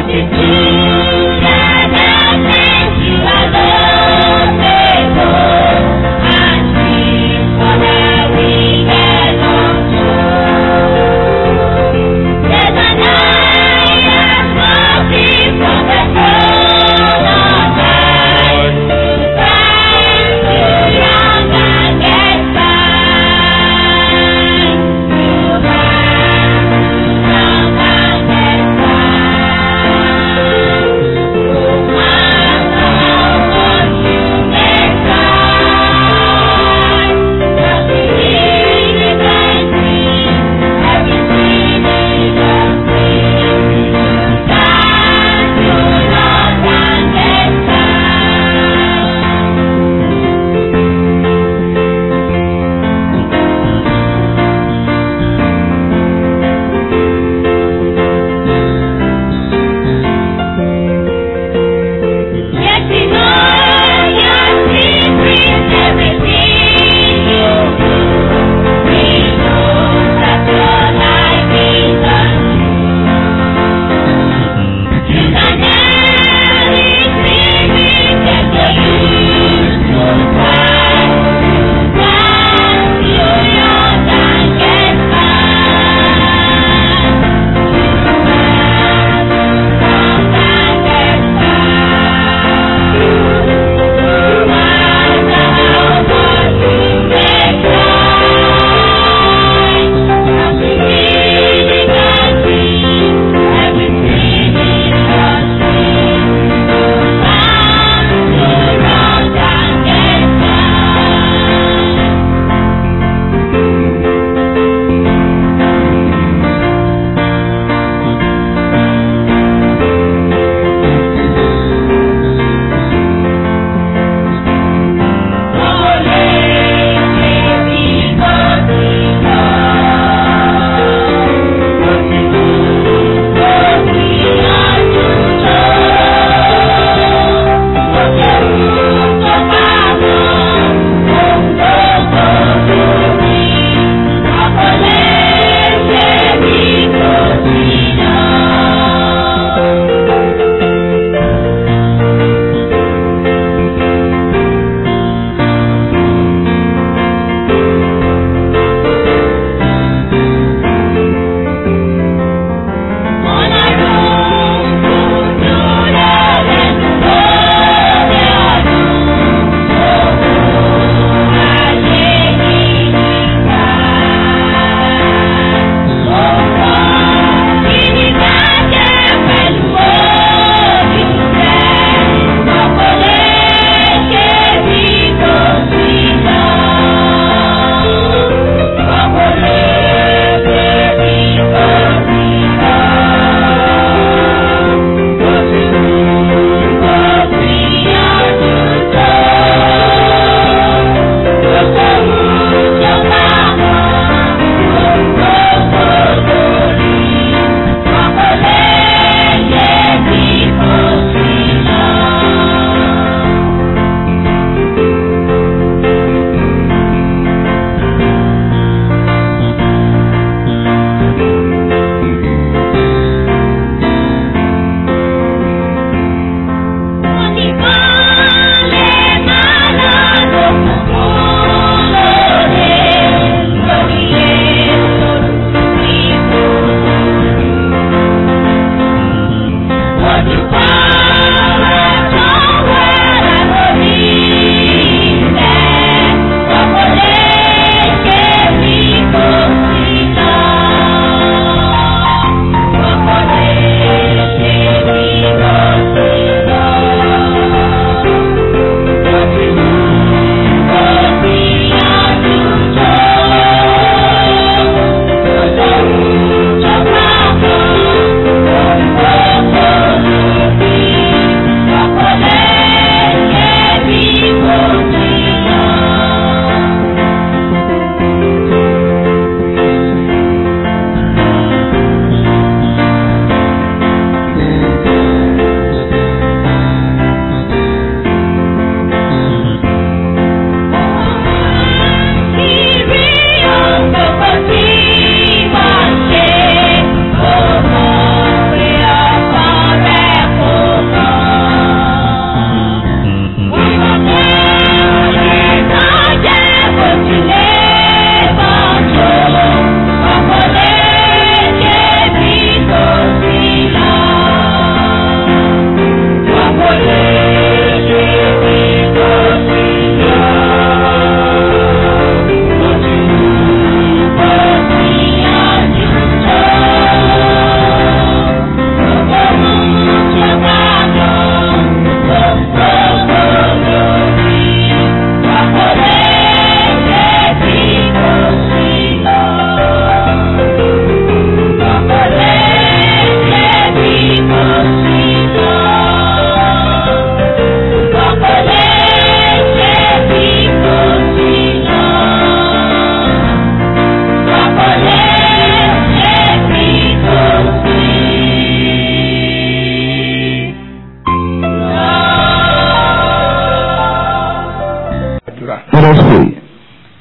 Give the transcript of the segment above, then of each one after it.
Thank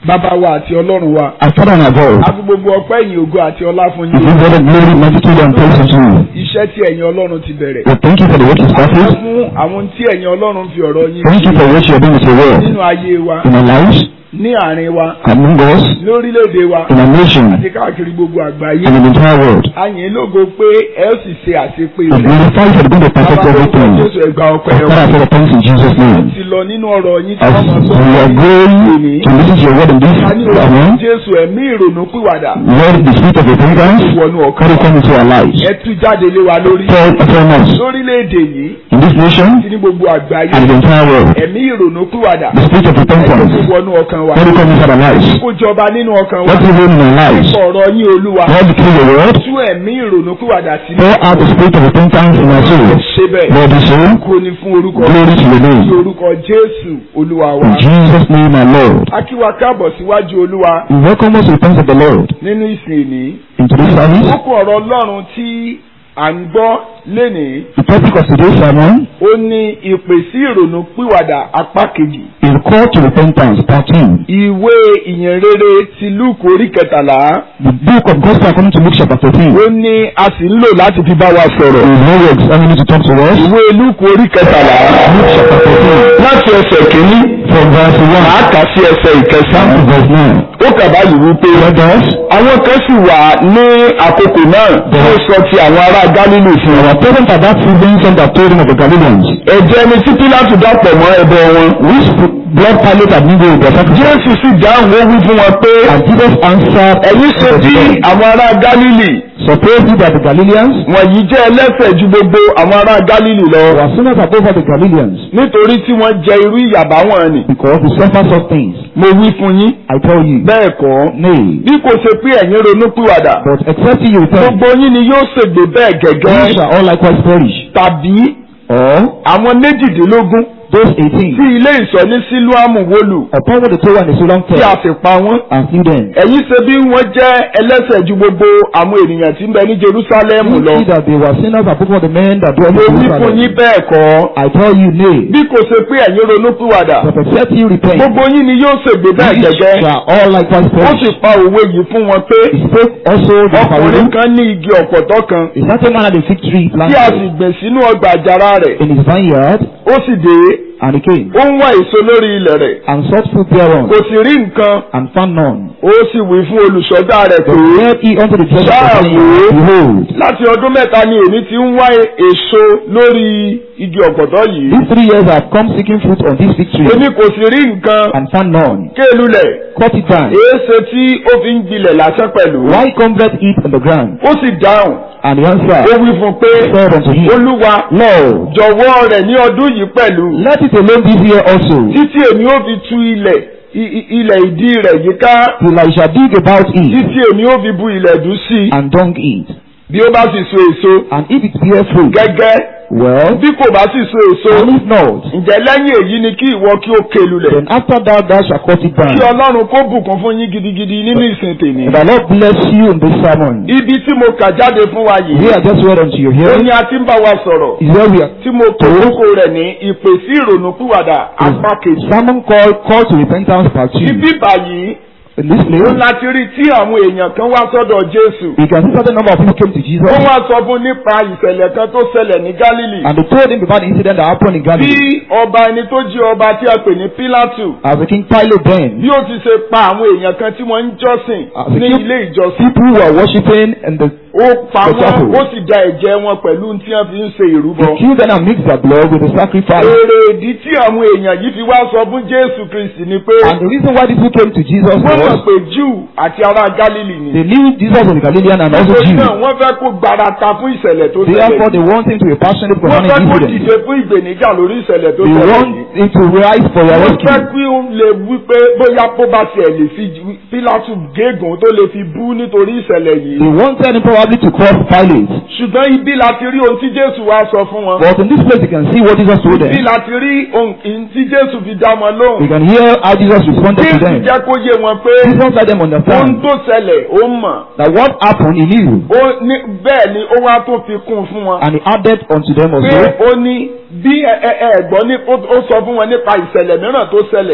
bàbá wa àti ọlọ́run wa Our Father and our God, a fi gbogbo ọpẹ́ ìyìn ògo àti ọlá fún we yín give all the glory, majesty, and praise unto you. iṣẹ́ tí ẹ̀yin ọlọ́run ti bẹ̀rẹ̀ We thank you for the work you started. fún àwọn tí ẹ̀yin ọlọ́run fi ọ̀rọ̀ yín Thank you for what you are doing with your word nínú ayé wa in our lives, ní àárín wa among us, lórílẹ̀‐èdè wa in our nation, àti káàkiri gbogbo àgbáyé and in the entire world. àyìn lógo pé ẹ ó sì ṣe àṣepé We rẹ̀ glorify you for the good of perfect bàbá tó everything. Jésù ẹgbà ọpẹ́ Father, wa for the thanks in Jesus' name. ti lọ nínú ọ̀rọ̀ yín tí As wọ́n mọ̀ we are going to listen to your word in this a ní ọ̀rọ̀ sermon, Jésù ẹ̀mí ìrònú pìwàdà Lord, the spirit of repentance, wọnú ọkàn carry wa come into our lives. ẹ tú jáde lé wa lórí Fall upon us lórílẹ̀‐èdè yìí in this nation àti ní gbogbo àgbáyé and in the entire world. ẹ̀mí ìrònú pìwàdà The spirit of ẹ tó repentance, wọnú ọkàn wa carry come into our lives. kó jọba nínú ọkàn wa Let it reign in our lives. ọ̀rọ̀ yín olúwa Lord, through your word, tú ẹ̀mí ìrònú pìwàdà sí pour out the spirit of repentance in our souls. ṣe bẹ́ẹ̀ Lord, we say, kó ní fún orúkọ glory to your ní name. orúkọ Jésù olúwa wa In Jesus' name, our Lord. a kí wa káàbọ̀ síwájú olúwa We welcome us to the presence of the Lord nínú ìsìn ìní into this service. kókó ọ̀rọ̀ ọlọ́run tí à ń gbọ́ lénìí The topic of today's sermon ó ní ìpè sí ìrònú pìwàdà apá kejì is call to repentance, part 2. ìwé ìyìnrere ti Lúùkù orí kẹtàlá The book of Gospel according to Luke chapter 13. ó ní a sì ń lò láti fi bá wa sọ̀rọ̀ Is no words enemy to talk to us. ìwé Lúùkù orí kẹtàlá Luke chapter 13. láti ẹsẹ̀ kìíní From verse 1 màá kà sí ẹsẹ̀ to ìkẹsàn-án verse 9. ó kà báyìí wípé Let us, àwọn kan sì wà ní àkókò náà tí ó sọ ti àwọn ará Gálílì fún our wọn. parents at that season sent a told him of the Galileans, ẹ̀jẹ̀ ni tí Pílátù dàpọ̀ mọ́ ẹbọ wọn. which blood Pilate had mingled with their sacrifice. Jésù sì dáhùn ó wí fún wọn pé And Jesus answered, ẹ̀yin ṣe bí àwọn ará Gálílì Suppose you that the Galileans wọ̀nyí jẹ́ ẹlẹ́ṣẹ̀ ju gbogbo àwọn ará Gálílì lọ were sinners above all the Galileans, nítorí tí wọ́n jẹ irú ìyàbá wọn ni. because they suffer such things. mo wí fún yín I tell you, bẹ́ẹ̀ kọ́ nay, bí kò ṣe pé ẹ̀yin ronú pìwàdà but except you repent, gbogbo yín ni yóò ṣègbè bẹ́ẹ̀ ye gẹ́gẹ́ shall all likewise perish. tàbí Or àwọn méjìdínlógún those tí eighteen, ilé ìṣọ́ ní sílùámù wólù upon what the Torah and the Solam tí a tell, sì pa wọ́n. and slew them. ẹ̀yin ṣe bí wọ́n jẹ́ ẹlẹ́ṣẹ̀ ju gbogbo àwọn ènìyàn tí ń bẹ ní Jerúsálẹ́mù You lọ. see that they were sinners above all the men that dwell mo in wí fún Jerusalem. yín bẹ́ẹ̀ kọ́ I tell you, nay, bí kò ṣe pé ẹ̀yin ronú pìwàdà but except you repent, gbogbo yín ni yóò ṣègbè bẹ́ẹ̀ ye gẹ́gẹ́. shall all likewise ó sì perish. pa òwe yìí fún wọn pé He spoke also the ọkùnrin parable. kan ní igi ọ̀pọ̀tọ́ kan A certain man had a fig tree tí a sì planted gbìn sínú ọgbà àjàrà rẹ̀ in his vineyard, ó sì dé and he came ó ń wá èso lórí ilẹ̀ rẹ̀ and sought fruit thereon, kò sì rí nǹkan and found none. ó sì wí fún olùṣọ́gbà rẹ̀ pé But said he unto the judge of the vineyard, Behold, láti ọdún mẹ́ta ni èmi ti ń wá èso lórí igi ọ̀pọ̀tọ́ yìí these three years I have come seeking fruit on this fig tree, èmi kò sì rí nǹkan and found none. kélulẹ̀ Cut it down. èéṣe tí ó fi ń gbilẹ̀ lásán pẹ̀lú Why cometh it on the ground? ó sì dáhùn And he ó answered, wí fún pé said unto him, olúwa Lord, jọ̀wọ́ rẹ̀ ní ọdún yìí pẹ̀lú let it alone this year also, títí èmi ó fi tú ilẹ̀ i- i- ilẹ̀ ìdí rẹ̀ yíká till I shall dig about it, títí èmi ó fi bu ilẹ̀ dùn sí i and dung it. bí ó bá sì so èso And if it bear fruit, gẹ́gẹ́ well, bí kò bá sì so èso and if not, ǹjẹ́ lẹ́yìn èyí ni kí ìwọ kí ó kélulẹ̀ then after that thou shalt cut it kí down. ọlọ́run kó bùkún fún yín gidigidi nínú ìsìn tèmi. And the Lord bless you in this sermon. ibi tí mo kà jáde fún wa We yìí are just read unto you ó here. ní a ti ń bá wa sọ̀rọ̀ Is where we are. tí mo kò kókó rẹ̀ ní ìpè sí ìrònú pìwàdà apá kejì. Sermon called Call to Repentance Part 2. ibi báyìí In this ó place, láti rí tí àwọn èèyàn kan wá sọ́dọ̀ Jésù. we can see certain number of people came to Jesus ó wá sọ fún nípa ìṣẹ̀lẹ̀ kan tó ṣẹlẹ̀ ní Gálílì. and they told him about the incident that happened in bí Galilee. ọba ẹni tó jí ọba tí a pè ní Pílátù As the king Pilate then, bí ó ti ṣe pa àwọn èèyàn kan tí wọ́n ń jọ́sìn Ah, ní the- ilé ìjọsìn. people who were worshipping and the ó pa The wọ́n chapel. ó sì da ẹ̀jẹ̀ wọn pẹ̀lú tí wọ́n fi ń ṣe ìrúbọ. they killed them and mixed their blood with the sacrifice. èrè ìdí tí àwọn èèyàn yìí fi wá sọ fún Jésù Kristi ni pé And the reason why these people came to Jesus wọ́n mọ̀ was pé Júù àti ará Gálílì ni. they knew Jesus was a Galilean and also nítorí Jew. náà wọ́n fẹ́ kó gbarata fún ìṣẹ̀lẹ̀ tó Therefore, ṣẹlẹ̀. they want him to be passionate wọ́n fẹ́ concerning kó incident. dìde fún ìgbèníjà lórí ìṣẹ̀lẹ̀ tó They ṣẹlẹ̀ want yìí. him to rise for your wọ́n fẹ́ rescue. kí ó lè wí pé bóyá bó bá tiẹ̀ lè fi Pílátù gégùn tó lè fi bú nítorí ìṣẹ̀lẹ̀ yìí. They wanted him probably to cross Pilate. ṣùgbọ́n ibi láti rí ohun tí Jésù wá sọ fún wọn. But in this place, you can see what Jesus told ibi them. láti rí ohun tí Jésù fi dá wọn You lóhùn. can hear how Jesus responded to Jésù them. jẹ́ kó yé wọn pé Jesus let them ohun understand tó ṣẹlẹ̀ ó mọ̀. that what happened, he knew. Ó ní bẹ́ẹ̀ ni ó wá tó fi kún un fún wọn. And he added unto them pé also. ó ní bí ẹ ẹ ẹ gbọ́ ní ó ó sọ fún wọn nípa ìṣẹ̀lẹ̀ mìíràn tó ṣẹlẹ̀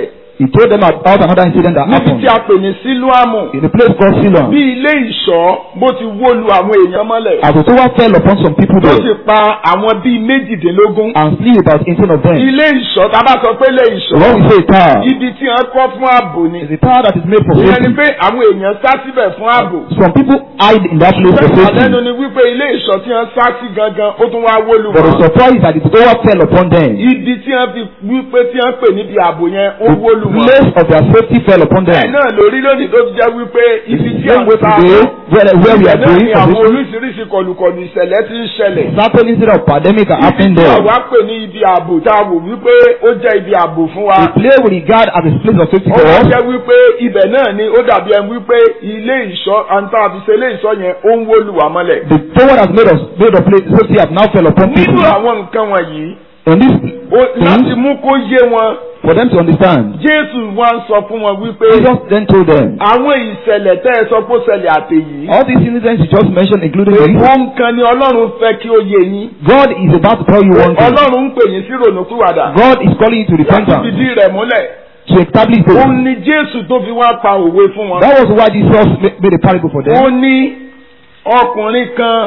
He told them about another incident that níbi happened tí a pè ní sílùámù in a place called Siloam. bí ilé ìṣọ́ bó ti wó lu àwọn èèyàn mọ́lẹ̀ As the tower fell upon some people tó sì there pa àwọn bíi méjìdínlógún and slew about 18 of them. ilé ìṣọ́ tá a bá sọ pé ilé ìṣọ́ When we say a tower, ibi tí wọ́n kọ́ fún ààbò ni it's a tower that is made for ìyẹn ni safety. pé àwọn èèyàn sá síbẹ̀ fún ààbò Some people hide in that place for Bẹ́ẹ̀ safety. lẹ́nu ni wípé ilé ìṣọ́ tí wọ́n sá sí gangan ó tún wá wó lu But the wọn. surprise is that the tower fell upon them. ibi tí wọ́n fi wípé tí wọ́n pè níbi ààbò yẹn ó The wó lu wọn. place of their safety fell upon bẹ́ẹ̀ them. náà lórí lónìí tó fi jẹ́ wípé ibi tí Same way àwọn sá today, where, where we ibẹ̀ are náà going ni for àwọn this, oríṣiríṣi kọlùkọlù ìṣẹ̀lẹ̀ ti ń ṣẹlẹ̀. certain incident of pandemic are ibi happening tí there. àwa pè ní ibi ààbò tá a wò wípé ó jẹ́ ibi ààbò fún wa. A place we regard as a place of safety ó for wá us. jẹ́ wípé ibẹ̀ náà ni ó dàbí ẹni wípé ilé ìṣọ́ àǹtá àfiṣe ilé ìṣọ́ yẹn ó ń wó lu wá mọ́lẹ̀. The tower that made us made of place safety have now fell upon nínú people. àwọn nǹkan wọ̀nyí And this ó- láti things, mú kó yé wọn for them to understand, jésù wá ń sọ fún wọn wípé Jesus then told them, àwọn ìṣẹ̀lẹ̀ tẹ́ ẹ sọ pé ó ṣẹlẹ̀ àtẹ̀yí. all these incidents you just mentioned, including this, ohun kan ni ọlọ́run fẹ́ kí ó yé yín. God is about to tell you one thing. ọlọ́run ń pè yín sí ronúpìwàdà. God is calling you to láti repentance, fìdí rẹ̀ múlẹ̀. to establish òun faith. ni jésù tó fi wá pa òwe fún wọn. That was why Jesus ma- made a parable for ó them. ní ọkùnrin kan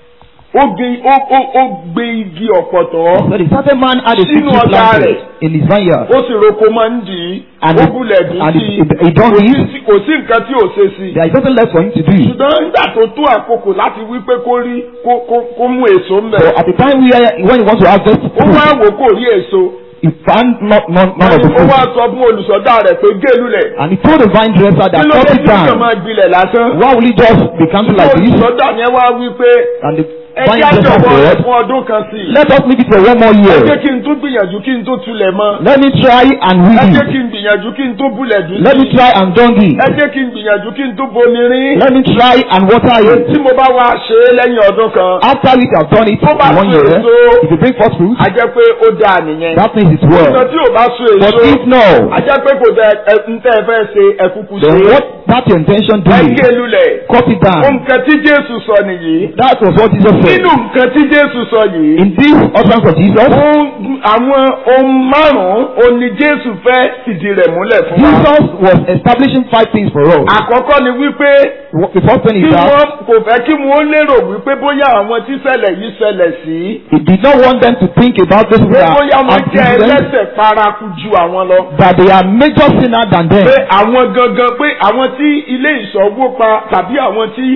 ó gbé- ó- ó- ó gbé igi ọ̀pọ̀tọ́ That a certain man had a fig Sínú tree ọgbà planted rẹ̀. in his vineyard, ó sì roko máa ń dì í And ó he- bulẹ̀ dùn and sí he- i he done Kò it. sí- kò sí nǹkan tí ò ṣe sí i. there is nothing left for him to do. ṣùgbọ́n nígbà tó tó àkókò láti wí pé kó rí kó- kó- kó mú èso ń So bẹ̀. at the time where, when he wants to harvest ó wá fruit, wò kó rí èso. he found not, none, none of the ó wá fruit. sọ fún olùsọdá rẹ̀ pé gé lulẹ̀. And he told the vine dresser kí that ló cut dé it tí ó kàn down. máa gbilẹ̀ lásán. Why will he just be counted like this? olùsọdá yẹn wá wí pé And the ẹ vine jẹ́ dresser àjọwọ́ rẹ̀ said, fún ọdún kan sí i. let us make it for one more ẹ jẹ́ year. kí n tún gbìyànjú kí n tó tulẹ̀ mọ́. Let me try and ẹ weed jẹ́ it. kí n gbìyànjú kí n tó bulẹ̀ dùn Let me sí i. try and dung it. ẹ jẹ́ kí n gbìyànjú kí n tó bomi rín. Let me try and water it. tí mo bá wá ṣe é lẹ́yìn ọdún kan. After which I've done it Tó bá in one so year, èso, if you bring forth fruit, a jẹ́ pé ó dáa nìyẹn. that means it's nǹkan well. tí ò bá so But èso. if no, a jẹ́ pé kò tẹ ẹ ń tẹ́ ẹ fẹ́ ṣe ẹ̀kúkú ṣe. then what that your intention ẹ doing? gé lulẹ̀. Cut it down. nǹkan tí Jésù sọ nìyí. That was what Jesus said. nínú nǹkan tí Jésù sọ yìí. In this utterance of Jesus, ohun- àwọn ohun márùn-ún òní Jésù fẹ́ fìdí rẹ̀ múlẹ̀ fún wa. Jesus was establishing five things for us. àkọ́kọ́ ni wípé What- The first thing kí is that wọ́n kò fẹ́ kí wọ́n lérò wípé bóyá àwọn tí ṣẹlẹ̀ yìí ṣẹlẹ̀ sí. he did not want them to think about this pé bóyá wọ́n jẹ́ accident, ẹlẹ́ṣẹ̀ paraku ju àwọn lọ. that they are major sinner than them. pé àwọn gangan pé àwọn tí ilé ìṣọ́wó pa tàbí àwọn tí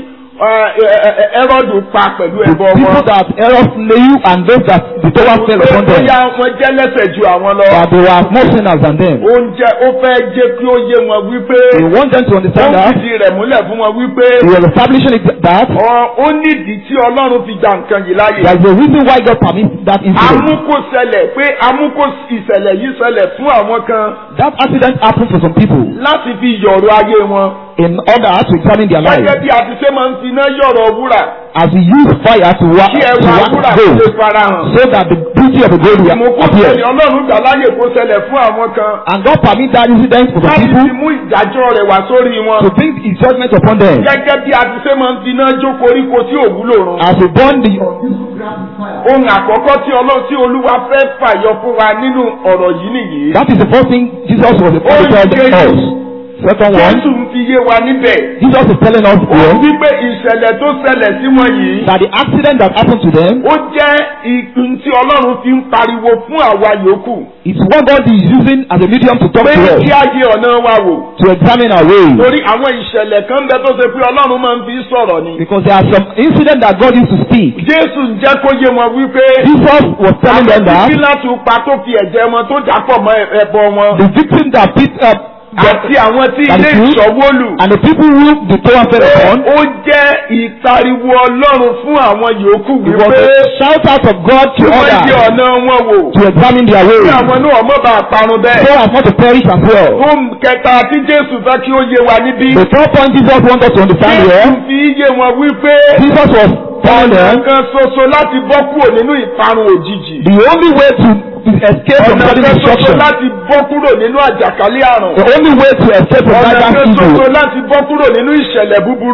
ẹrọ́dù pa pẹ̀lú The ẹbọ people wọn. that error slew and those that the tower fell pé upon them, bóyá wọ́n jẹ́ lẹ́ṣẹ̀ ju àwọn lọ. that they were more sinners than them. oúnjẹ ó fẹ́ jẹ́ kí ó yé wọn wípé He wants them to ó understand that fìdí rẹ̀ múlẹ̀ fún wọn wípé he was establishing it that ọ- ó nídìí tí Ọlọ́run fi gba nǹkan yìí láàyè. there is a reason why God permits that incident. amúkó ṣẹlẹ̀ pé amúkó ìṣẹ̀lẹ̀ yìí ṣẹlẹ̀ fún àwọn kan That accident happened for some people láti fi yọ̀rọ̀ ayé wọn. in order to examine their gẹ́gẹ́ life. bí a ti ṣe máa ń finá yọ̀rọ̀ wúrà As he used fire to wa kí to ẹwà wax wúrà tó lè gold, farahàn. so that the beauty of the gold will Ìmúkó appear. ṣẹlẹ̀ Ọlọ́run gbà láyè kó ṣẹlẹ̀ fún àwọn kan And God permit that incident for some láti fi people mú ìdájọ́ rẹ̀ wá sórí wọn. to bring his judgment upon them. gẹ́gẹ́ bí a ti ṣe máa ń finá jó koríko tí ò wúlò run. As he burn the ohun àkọ́kọ́ tí Ọlọ́run tí Olúwa fẹ́ fàyọ fún wa nínú ọ̀rọ̀ yìí nìyí. that is the first thing Jesus was Ó ń telling ṣe us. Second one, Jésù ń fi yé wa níbẹ̀. Jesus is telling us ó here wípé ìṣẹ̀lẹ̀ tó ṣẹlẹ̀ sí wọn yìí. that the accident that happened to them ó jẹ́ ìpín tí Ọlọ́run fi ń pariwo fún àwa yòókù. is what God is using as a medium to talk pé to us, kí á yẹ ọ̀nà wa wò. to examine our ways. torí àwọn ìṣẹ̀lẹ̀ kan bẹ tó ṣe pé Ọlọ́run máa ń fi sọ̀rọ̀ ni. Because there are some incidents that God used to speak. Jésù ń jẹ́ kó yé wọn wípé Jesus was telling them that títí láti pa tó fi ẹ̀jẹ̀ wọn tó dàpọ̀ mọ́ ẹbọ wọn. the victim that beat up àti àwọn tí That ilé is true. ìṣọ́wó lù. and the people who the tower fell upon ó jẹ́ ìpariwo Ọlọ́run fún àwọn yòókù it was wípé a shout out of God kí to wọ́n yẹ others ọ̀nà wọn wò. to examine their kí ways àwọn náà mọ̀ bá parun so bẹ́ẹ̀. as not to perish as well. Ohun kẹta tí Jésù fẹ́ kí ó yé wa níbí. The third point Jesus wants us to understand Jésù here, fi yé wọn wípé Jesus was telling ọ̀nà them kan ṣoṣo láti bọ́ kúrò nínú ìparun òjijì. the only way to escape from Ọ̀nà sudden kan ṣoṣo destruction, láti bọ́ kúrò nínú àjàkálẹ̀ àrùn. the only way to escape from Ọ̀nà that kan evil, ṣoṣo láti bọ́ kúrò nínú ìṣẹ̀lẹ̀ búburú.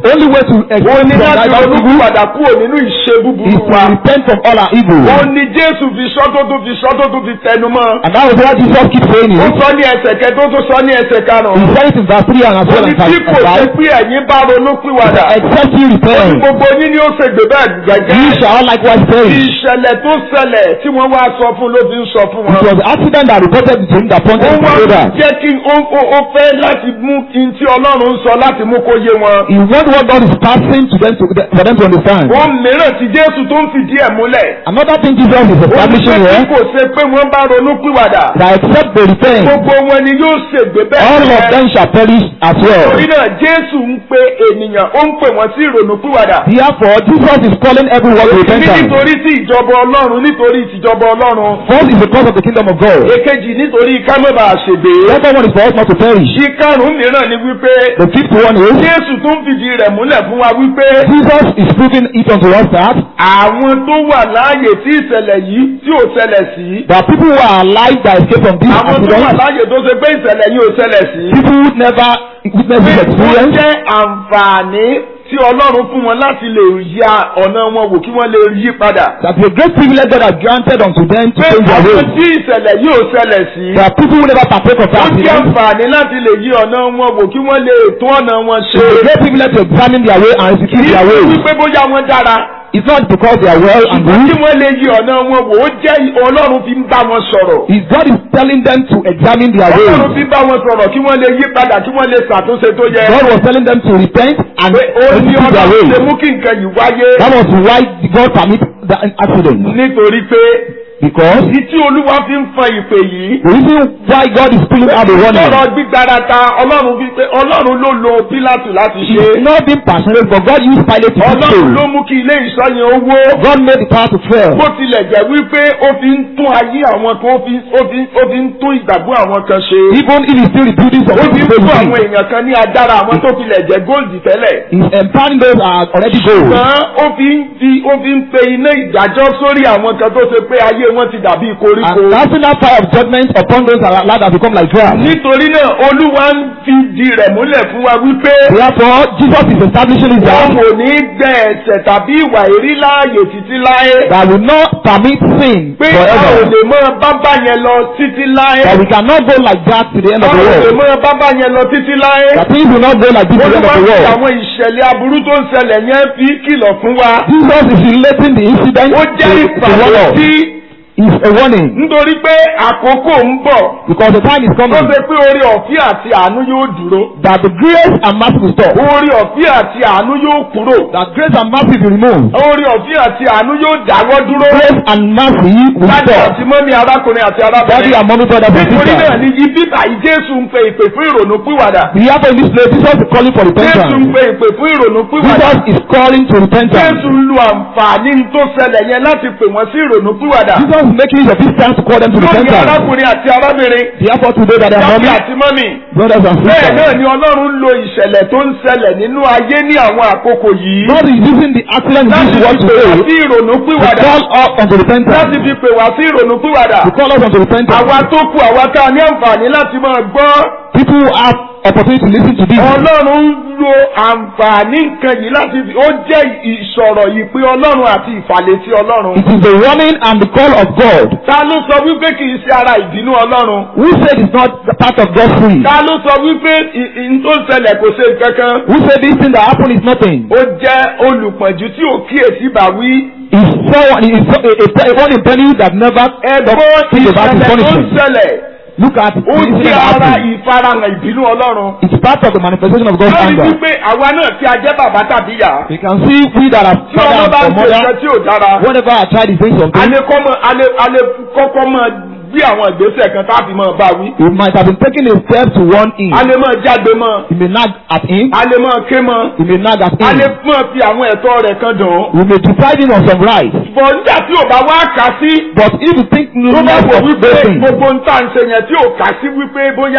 only way to ó escape ní from láti that ronú evil padà kúrò nínú ìṣe is búburú to wa. repent from all our evil. ó ní jésù fi sọ́ tó tún fi sọ́ tó tún fi tẹnu mọ́. And that was why Jesus keeps saying ó it. sọ ní ẹsẹ̀ kẹtó tó sọ ní ẹsẹ̀ He karùn-ún. said it in verse 3 and as ó well ní as tí kò sí verse pé ẹ̀yin bá ronú pìwàdà. 5. Except you repent, gbogbo yín ni ó ṣe gbé bẹ́ẹ̀ you gẹ́gẹ́. shall likewise perish. ìṣẹ̀lẹ̀ tó ṣẹlẹ̀ tí wọ́n wá sọ fún ló fi ń sọ fún It wọn. was the accident that reported to him that ó pointed wá to that. jẹ́ kí ó ó- ó fẹ́ láti mú kí n tí ọlọ́run ń sọ láti mú kó yé wọn. He wants what God is passing to them to, for them to understand. ohun mìíràn tí jésù tó ń fìdí ẹ̀ múlẹ̀. Another thing Jesus is ó ní pé establishing tí here kò ṣe pé wọ́n bá ronú pìwàdà. that except they repent, gbogbo wọn ni yóò ṣègbè bẹ́ẹ̀. all of them shall perish as well. torí náà jésù ń pe ènìyàn ó ń pè wọ́n sí ìrònú pìwàdà. Therefore, Jesus is calling everyone to ní repentance. nítorí tí ìjọba ọlọ́run nítorí tìjọba ọlọ́run. First is because of the kingdom of God. èkejì nítorí ká má bàa ṣègbè. The second one is for us not to perish. ìkarùn-ún mìíràn ni wípé The fifth one is jésù tó ń fìdí rẹ̀ múlẹ̀ fún wa wípé Jesus is proving it unto us that àwọn tó wà láàyè tí ìṣẹ̀lẹ̀ yìí tí ò ṣẹlẹ̀ sí. there are people who are alive that escape from this àwọn tó wà accident. láàyè tó ṣe pé ìṣẹ̀lẹ̀ yìí ò ṣẹlẹ̀ sí. People who never witness pé this ó experience. jẹ́ àǹfààní tí ọlọ́run fún wọn láti lè ya ọ̀nà wọn wò kí wọ́n lè yí padà. That the great privilege God has granted unto them to pé change their àwọn ways. tí ìṣẹ̀lẹ̀ yìí ò ṣẹlẹ̀ sí. There are people who never partake of ó that jẹ́ accident. àǹfààní láti lè yí ọ̀nà wọn wò kí wọ́n lè tún ọ̀nà wọn ṣe. It's a great privilege to examine their way and kì execute í their ṣe ways. wípé bóyá wọ́n dára. It's not because they are well and ṣùgbọ́n kí good. wọ́n lè yí ọ̀nà wọn wò ó jẹ́ ọlọ́run fi ń bá wọn sọ̀rọ̀. It's God is telling them to examine their ọlọ́run ways. fi ń bá wọn sọ̀rọ̀ kí wọ́n lè yí padà kí wọ́n lè ṣàtúnṣe tó yẹ. God was telling them to repent and pé ó ní execute their ọlọ́run ṣe ways. mú kí nǹkan yìí wáyé. That was why God permit the accident. nítorí pé Because ìdí tí olúwa fi ń fọn ìpè yìí. the reason why God is pulling out the warning sọ̀rọ̀ gbígbára ta ọlọ́run fi pé ọlọ́run ló lo pílátù láti is ṣe. not being passionate, but God used Pilate to do ọlọ́run ló so. mú kí ilé ìṣọ́ yẹn ó wó. God made the power to fail. bó tilẹ̀ jẹ́ wípé ó fi ń tún ayé àwọn kan ó fi ó fi ó fi ń tún ìgbàgbọ́ àwọn kan ṣe. Even if he still rebuilding some ó fi ń people's fún àwọn faith, èèyàn kan ní agbára àwọn tó tilẹ̀ jẹ́ góòlì tẹ́lẹ̀. he's empowering those that are already gold. ṣùgbọ́n ó fi ń fi ó fi ń pe iná ìdájọ́ sórí àwọn kan tó ṣe pé ayé wọn ti dàbí koríko. And casting that fire of judgment upon those that are allowed to become like grass. nítorí náà olúwa ń fi di rẹ̀ múlẹ̀ fún wa wípé Therefore, Jesus is establishing his wọn word kò ní gbẹ ẹ̀ṣẹ̀ tàbí ìwà èrí láàyè títí láé. that will not permit sin pé a ò forever. lè mọ bábà yẹn lọ títí láé. That we cannot go like that to the end a of ò the lè world. mọ bábà yẹn lọ títí láé. That things will not go like this to the end olúwa of the fi world. àwọn ìṣẹ̀lẹ̀ aburú tó ń ṣẹlẹ̀ yẹn fi kìlọ̀ fún wa. Jesus is relating the incident ó to jẹ́ the ìpàdé world. tí It's a warning nítorí pé àkókò ń bọ̀ because the time is tó coming ṣe pé orí ọ̀fíà àti àánú yóò dúró. that the grace and mercy will stop. orí ọ̀fíà àti àánú yóò kúrò. That grace and mercy will remove. orí ọ̀fíà àti àánú yóò dáwọ́ dúró. Grace and mercy will Dájú stop. àti mọ́mí arákùnrin àti Daddy arábìnrin. and mommy brothers and nítorí náà sisters. ni ibi báyìí Jésù ń pe ìpè fún ìrònú pìwàdà. Therefore in this place Jesus is calling for Jésù ń repentance. pe ìpè fún ìrònú pìwàdà. Jesus is calling to repentance. Jésù ń lo àǹfààní tó ṣẹlẹ̀ yẹn láti pè wọ́n sí ìrònú pìwàdà. Jesus is making use of this time to call them to lórí repentance. arákùnrin àti arábìnrin. Therefore today that they are Dájú mommy, àti mọ́mí. brothers and Bẹ́ẹ̀ náà sisters. ni Ọlọ́run lo ìṣẹ̀lẹ̀ tó ń ṣẹlẹ̀ nínú ayé ní àwọn àkókò yìí. God is using the accident in Láti this fi world pè wá today sí ìrònú to pìwàdà. call us unto repentance. Láti fi pè wá sí ìrònú pìwàdà. To call us unto repentance. Àwa tó kù àwa tá a ní àǹfààní láti máa gbọ́. People who have opportunity to listen to this. Ọlọ́run ń lo àǹfààní nǹkan yìí láti fi ó jẹ́ ìsọ̀rọ̀ ìpè Ọlọ́run àti ìfàlétí Ọlọ́run. It is the warning and the call of God. Ta ló sọ wípé kì í ṣe ara ìbínú Ọlọ́run? Who said it's not the part of God's free? Ta ló sọ wípé ì- ì- n tó ń ṣẹlẹ̀ kò ṣe kankan? Who said this thing that happened is nothing? Ó jẹ́ olùpọ̀jù tí ò kíyèsí bàwí. It's someone, it's so, a, a, a, one in penny that never Ẹ̀gbọ́n think about his ìṣẹ̀lẹ̀ tó ń punishment. ṣẹlẹ̀. Look at Ó the incident jẹ́ that ara happened. ìfarahàn ìbínú Ọlọ́run. It's part of the manifestation of God's Lórí anger. wípé àwa náà tí a jẹ́ bàbá tàbí ìyá. We can see we that are Tí ọmọ father bá ń and ṣe nǹkan mother, tí ò dára. whenever our child is doing something, alẹ́ kọ́ mọ́ alẹ́ alẹ́ kọ́kọ́ mọ́ gbé àwọn ìgbésẹ̀ kan tá a fi mọ́ bá wí. we might have been taking a step to warn him. alẹ́ mọ́ jágbe mọ́ He may nag at him. alẹ́ mọ́ ké mọ́ He may nag at alẹ́ him. mọ́ fi àwọn ẹ̀tọ́ rẹ̀ kan dùn. We may deprive him of some rights. bọ̀ nígbà tí ò bá wá kà sí But if you think tó bá less wò of wípé those things, gbogbo ń tà ń ṣe yẹn tí ò kà sí wípé bóyá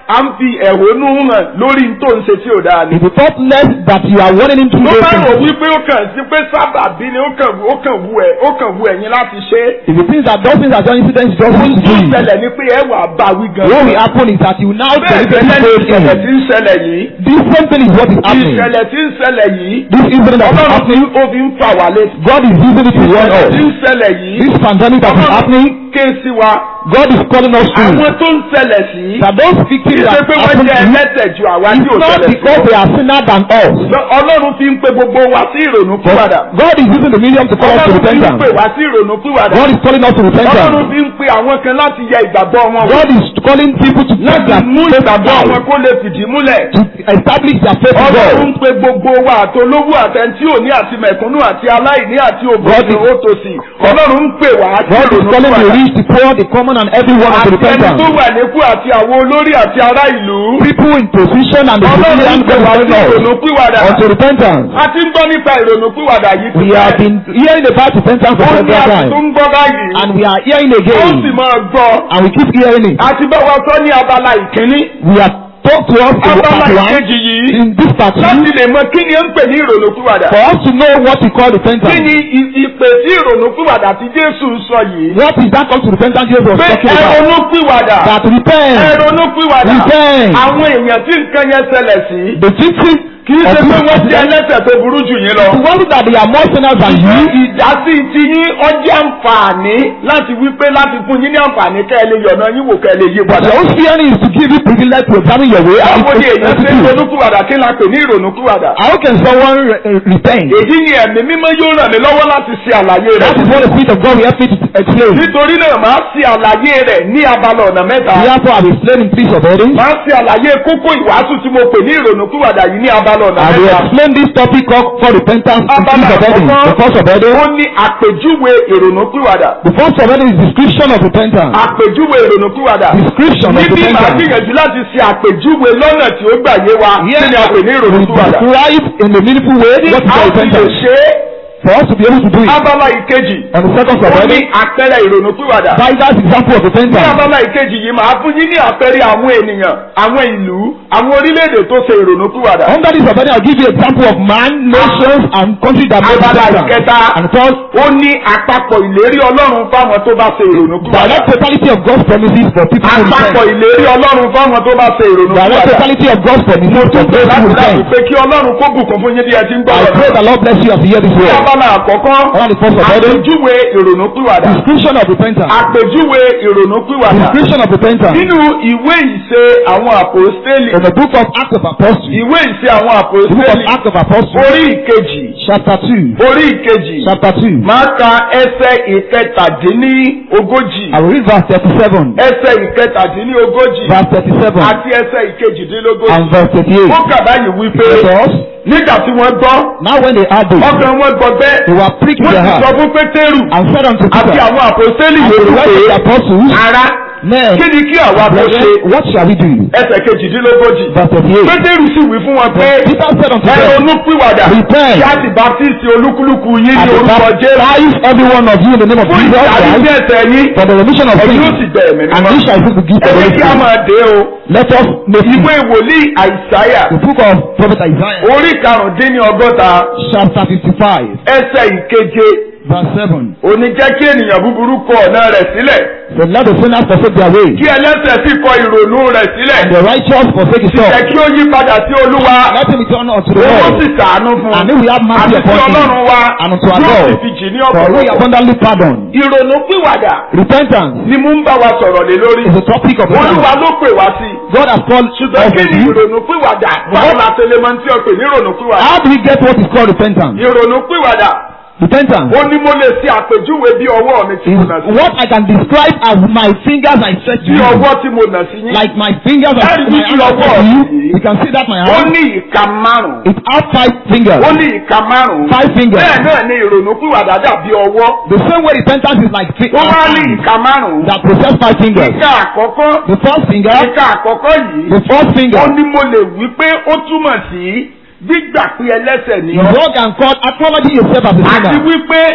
à ń fi ẹ̀hónú hàn lórí n tó ń ṣe tí ò dáa ni. If you thought less that you are warning him to tó do bá rò things, wípé ó kàn sí pé sábàbí ni ó kàn ó kàn wù ẹ́ ó kàn wù ẹ̀yin láti ṣe é. if you think that those things are just incidents, just ohun to tó do ń it. ṣẹlẹ̀ ni pé ẹ wà bá wí gan. What will happen is that you now bẹ́ẹ̀ deliberately gẹ́lẹ́ ní say ìṣẹ̀lẹ̀ tí things. ń ṣẹlẹ̀ yìí. This same thing is what is happening. ìṣẹ̀lẹ̀ tí ń ṣẹlẹ̀ yìí. This incident that is ọlọ́run fi happening, ó fi ń fà wá létí. God is using it to warn ìṣẹ̀lẹ̀ us. tí ń ṣẹlẹ̀ yìí. This pandemic that is ọlọ́run happening, ké sí wa. God is calling us to. àwọn tó ń ṣẹlẹ̀ sí. That those kì í victims ṣe that pé wọ́n happen jẹ́ to you, ẹlẹ́tẹ̀ ju àwa tí it's ò not ṣẹlẹ̀ sí. because they are sinner than us. ọlọ́run fi ń pe gbogbo wa sí ìrònú But pìwàdà. God is using the medium to call us to ọlọ́run fi ń repentance. pè wá sí ìrònú pìwàdà. God is calling us to ọlọ́run repentance. fi ń pe àwọn kan láti yẹ ìgbàgbọ́ wọn wò. God is calling people to take láti their mú faith ìgbàgbọ́ wọn alive, kó lè fìdí múlẹ̀. to establish their faith in ọlọ́run ń God. pe gbogbo wa àtolówó àtẹntí òní àti mẹ̀kúnnù àti aláìní àti òbòsí God is- òtòsí. ọlọ́run ń pè wá sí God is ìrònú calling the pìwàdà. rich, the poor, the common, and everyone àti unto ẹni tó repentance. wà nípò àti àwọn olórí àti ará ìlú. People in position and the ọlọ́run ń civilian pè God wá is sí calling ìrònú us pìwàdà. unto repentance. a ti ń gbọ́ nípa ìrònú pìwàdà yìí We have been hearing about repentance for ó ní several àti tó times, ń gbọ́ báyìí. and we are hearing ó sì again, máa gbọ́. and we keep hearing it. àti bá wa sọ ní abala ìkíní. We have talked to us in abala part one, ìkejì yìí. in this part two, láti lè mọ kí ni ó ń pè ní ìrònú pìwàdà. for us to know what we call kí repentance. ni i- ìpè sí ìrònú pìwàdà tí Jésù ń sọ yìí. What is that call to repentance Jesus was pé talking about? ẹronú pìwàdà. That repent, ẹronú pìwàdà. repent. àwọn èèyàn tí nǹkan yẹn ṣẹlẹ̀ sí. The victims kì í of ṣe pé this wọ́n ti accident, ẹlẹ́sẹ̀ tó burú jù yín lọ. the ones that they are more sinners than you, ìdásí ti yín ọjọ́ àǹfààní láti wípé láti fún yín ní àǹfààní kẹ́ ẹ lè yọ̀nà yín wò kẹ́ ẹ lè yí but padà. the own fearing is to give you privilege to examine your way and báwo ni èèyàn ṣe ń execute. ronúkúwàdà kí la pè ní ìrònúkúwàdà. How can someone re- uh, repent? èyí ni ẹ̀mí mímọ́ yóò ràn mí lọ́wọ́ láti ṣe àlàyé That is rẹ̀. what the Spirit of God will help me to explain. nítorí náà máa ṣe àlàyé rẹ̀ ní abala ọ̀nà mẹ́ta. Therefore, I will explain in three subheadings. máa ṣe àlàyé kókó ìwàásù tí mo pè ní ìrònúkúwàdà yìí ní abala ọ̀nà I will mẹ́ta. explain this topic called for repentance in three abala subheadings. The first subheading, ó ní àpèjúwe ìrònúkúwàdà. the first subheading is description of repentance. àpèjúwe ìrònúkúwàdà. Description of níbí màá repentance. gbìyànjú láti ṣe àpèjúwe lọ́nà tí ó gbà yé wa kí ni a pè ní We ìrònúkúwàdà. describe in a meaningful way tí what is a called fi lè repentance. ṣe é For us to be able to do it. abala ìkejì And the second ó ní subheading, àpẹẹrẹ ìrònúkúwàdà. Bidas example of ní repentance. abala ìkejì yìí màá fún yín ní àpẹẹrẹ àwọn ènìyàn àwọn ìlú àwọn orílẹ̀-èdè tó ṣe ìrònúkúwàdà. Under this subheading, I'll give you example of man, nations, and countries that made abala repentance. ìkẹta And third, ó ní àpapọ̀ ìlérí ọlọ́run fáwọn tó bá ṣe ìrònúkúwàdà. direct totality of God's promises for people who àpapọ̀ repent. ìlérí ọlọ́run fáwọn tó bá ṣe Direct ìrònúkúwàdà. totality of God's promises for those who láti láti repent. pé kí ọlọ́run kó bùkún fún yín bí ẹ ti ń gbọ́ I pray ọ̀rọ̀. the Lord bless you as you hear this ní word. abala àkọ́kọ́ Under the first subheading, àpèjúwe ìrònúpìwàdà. description of repentance. àpèjúwe ìrònúpìwàdà. Description of repentance. nínú ìwé ìṣe àwọn àpòstélì. In the book of Acts of Apostles, ìwé ìṣe àwọn the book of àpòstélì. Acts of Apostles, orí ìkejì. chapter 2, orí ìkejì. chapter 2. máa ka ẹsẹ̀ ìkẹtàdínní ogójì. I will read verse 37, ẹsẹ̀ ìkẹtàdínní ogójì. verse 37, àti ẹsẹ̀ ìkejìdínlógójì. and verse 38. ó kà báyìí wípé Because nígbà tí wọ́n gbọ́ now when they heard this, ọkàn wọn gbọ́ they bẹ́ẹ̀. were pricked in wọ́n their ti sọ heart fún pétérù and said unto àti Peter àwọn àpòstélì and to the yòókù rest of the pé apostles, ara Men, kí ni kí àwa kó ṣe brethren, what shall we do? ẹsẹ̀ kejìdínlógójì. Verse 38. pétérù sì wí fún wọn pé Peter said unto ẹ them, ronú pìwàdà Repent. kí a sì baptisi olúkúlùkù yín I ní will orúkọ jésù baptize every one of you in the name of fún Jesus ìdáríjì Christ ẹ̀ṣẹ̀ yín for the remission of ẹ̀yin ó sì sins, bẹ̀ ẹ̀mí and mímọ́. ye shall receive the gift of ẹ the ní Holy kí a Spirit. máa dé o Let us make ìwé wòlíì àìsáyà the book of prophet Isaiah, orí karùndínní ọgọ́ta chapter 55, ẹsẹ̀ ìkeje verse 7. òní jẹ́ kí ènìyàn búburú kọ ọ̀nà rẹ̀ sílẹ̀ So let the sinners forsake their way, kí ẹlẹ́ṣẹ̀ sì kọ ìrònú rẹ̀ sílẹ̀ and the righteous forsake his jẹ́ thoughts. kí ó yí padà sí olúwa Let him return unto the owó sì Lord, sàánú fún and he will have mercy àti sí upon him, ọlọ́run wa and unto our yóò sì God, fi jì ní for we ọ̀pọ̀lọpọ̀. abundantly pardon. ìrònú pìwàdà Repentance ni mú ń bá wa sọ̀rọ̀ lé lórí is the topic of olúwa repentance. ló pè wá sí God has called ṣùgbọ́n us kí to ni do. ìrònú pìwàdà báwo la ṣe lè máa ń tí ọ pè ní ìrònú pìwàdà How do we get what is called repentance? ìrònú pìwàdà Repentance ó ní mo lè ṣe àpèjúwe bí ọwọ́ mi ti is mo nà sí what I can describe as my fingers I stretch to bí you. ọwọ́ tí mo nà sí yín Like my fingers I That is my which hand I your stretch to you. word. You can see that my ó hand. ní ìka márùn-ún It has five fingers. ó ní ìka márùn-ún Five fingers. bẹ́ẹ̀ náà ni ìrònú pìwàdà dàbí ọwọ́ The same way repentance is like three ó wá ní hands ìka márùn-ún that possess five fingers. ìka àkọ́kọ́ The first finger, ìka àkọ́kọ́ yìí the first finger, ó ní mo lè wí pé ó túmọ̀ sí gbígbà pé ẹlẹ́ṣẹ̀ ni the ọ́ word can call acknowledging yourself as a àti sinner. wípé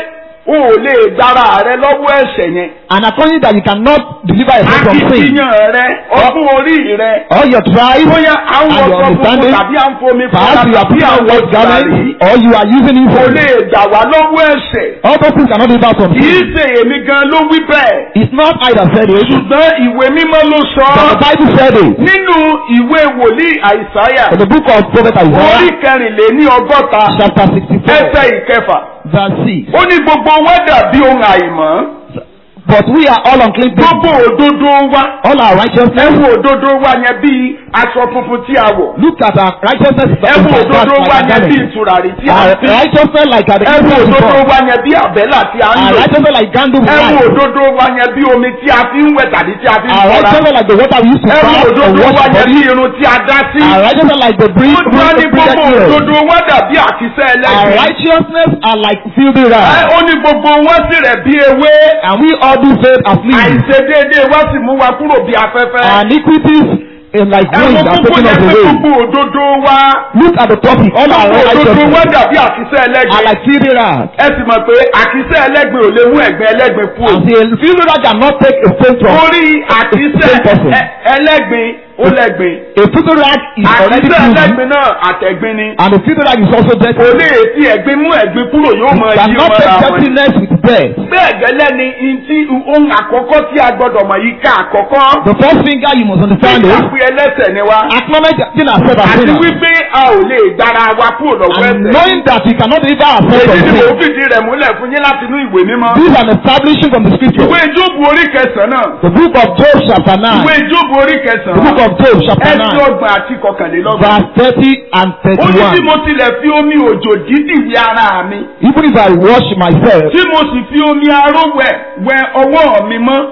o ò lè gbára rẹ lọ́wọ́ ẹ̀ṣẹ̀ yẹn. And according that you cannot deliver yourself from sin, akitiyan rẹ ọdún orí rẹ all your tribe, bóyá à ń And wọ your sọ funfun understanding, tàbí à ń fomi perhaps you are tàbí putting à on ń wọ white garment, tùràrí or you are using kò incense. lè gbà wá lọ́wọ́ ẹ̀ṣẹ̀. All those things cannot deliver from kì í sin. ṣe èmi gan ló wí bẹ́ẹ̀. It's not I that said it, ṣùgbọ́n ìwé mímọ́ ló sọ but the ọ́ Bible said it. nínú ìwé wòlíì àìsáyà In the book of Prophet orí Isaiah, kẹrìnléní ọgọ́ta chapter 64, ẹsẹ̀ ìkẹfà verse 6. ó ní gbogbo wọn dàbí ohun àìmọ́ But we are all unclean things. gbogbo òdodo wa All our righteousness, ẹ̀wù òdodo wa yẹn bíi aṣọ funfun tí a wọ̀ look at our righteousness is ẹ̀wù like òdodo wa that, yẹn like bíi a tùràrí tí a Our fi righteousness like at the ẹ̀wù incense òdodo before. wa yẹn bíi àbẹ́là tí a ń Our lò righteousness like candle with ẹ̀wù light. òdodo wa yẹn bíi omi tí a fi ń wẹ̀ tàbí tí a fi ń Our fọra righteousness like the water we use to ẹ̀wù bath or òdodo wash wa the yẹn body. bíi irun tí a dá sí Our righteousness like the breeze, ó tún á ní breeze, gbogbo breeze, òdodo wa dàbí àkísẹ́ Our ẹlẹ́gbẹ̀ẹ́ righteousness are like filthy Ẹ, rags. ó ní gbogbo wọn sì rẹ̀ bí ewé And we all do fade as leaves. àìṣedéédéé wá sì mú wa kúrò bí afẹ́fẹ́. Our iniquities in like ẹ̀wọ̀n winds are púpọ̀ taken yẹn us pé away. gbogbo òdodo wa Look at the topic. All our gbogbo òdodo wa righteousness dàbí àkísẹ́ are ẹlẹ́gbẹ̀ẹ́. like filthy rags. ẹ sì mọ̀ pé àkísẹ́ ẹlẹ́gbẹ̀ẹ́ ò lè mú ẹ̀gbẹ́ ẹlẹ́gbẹ̀ẹ́ kú. And the filthy rag cannot take a faint from. orí àkísẹ́ Same person. ẹ- ẹlẹ́gbẹ̀ẹ́ ó lẹ́gbẹ̀ẹ́. A filthy rag is already àkísẹ́ proven. ẹlẹ́gbẹ̀ẹ́ náà àtẹ̀gbin ni. And the filthy rag is also dirty. kò lè ti ẹ̀gbin mú ẹ̀gbin kúrò yóò mọ yí Cannot mọ́ra take wọn. dirtiness with death. bẹ́ẹ̀ gẹ́lẹ́ ni ntí ohun àkọ́kọ́ tí a gbọ́dọ̀ mọ̀ yìí ká àkọ́kọ́. The first finger you must understand Nígbà is pé ẹlẹ́sẹ̀ ni wa. acknowledge that sin ourselves as àti sinners. wípé a ò lè gbára wa kúrò lọ́wọ́ And ẹ̀ṣẹ̀. knowing that we cannot deliver ourselves èyí from ni mò ń sin. fìdí rẹ̀ múlẹ̀ fún yín láti inú ìwé mímọ́. This is an establishing from the scripture. ìwé jóòbù orí kẹsàn-án náà. The book of Job chapter 9. ìwé jóòbù orí The kẹsàn-án. book of Job chapter ẹsẹ̀ 9. ọgbọ̀n àti kọkànlélọ́gbọ̀n. Verse 30 and ó ní tí 31. mo tilẹ̀ fi omi òjò dídì wí ara mi. Even if I wash myself tí mo sì fi omi aró wẹ̀ wẹ ọwọ́ mi mọ́.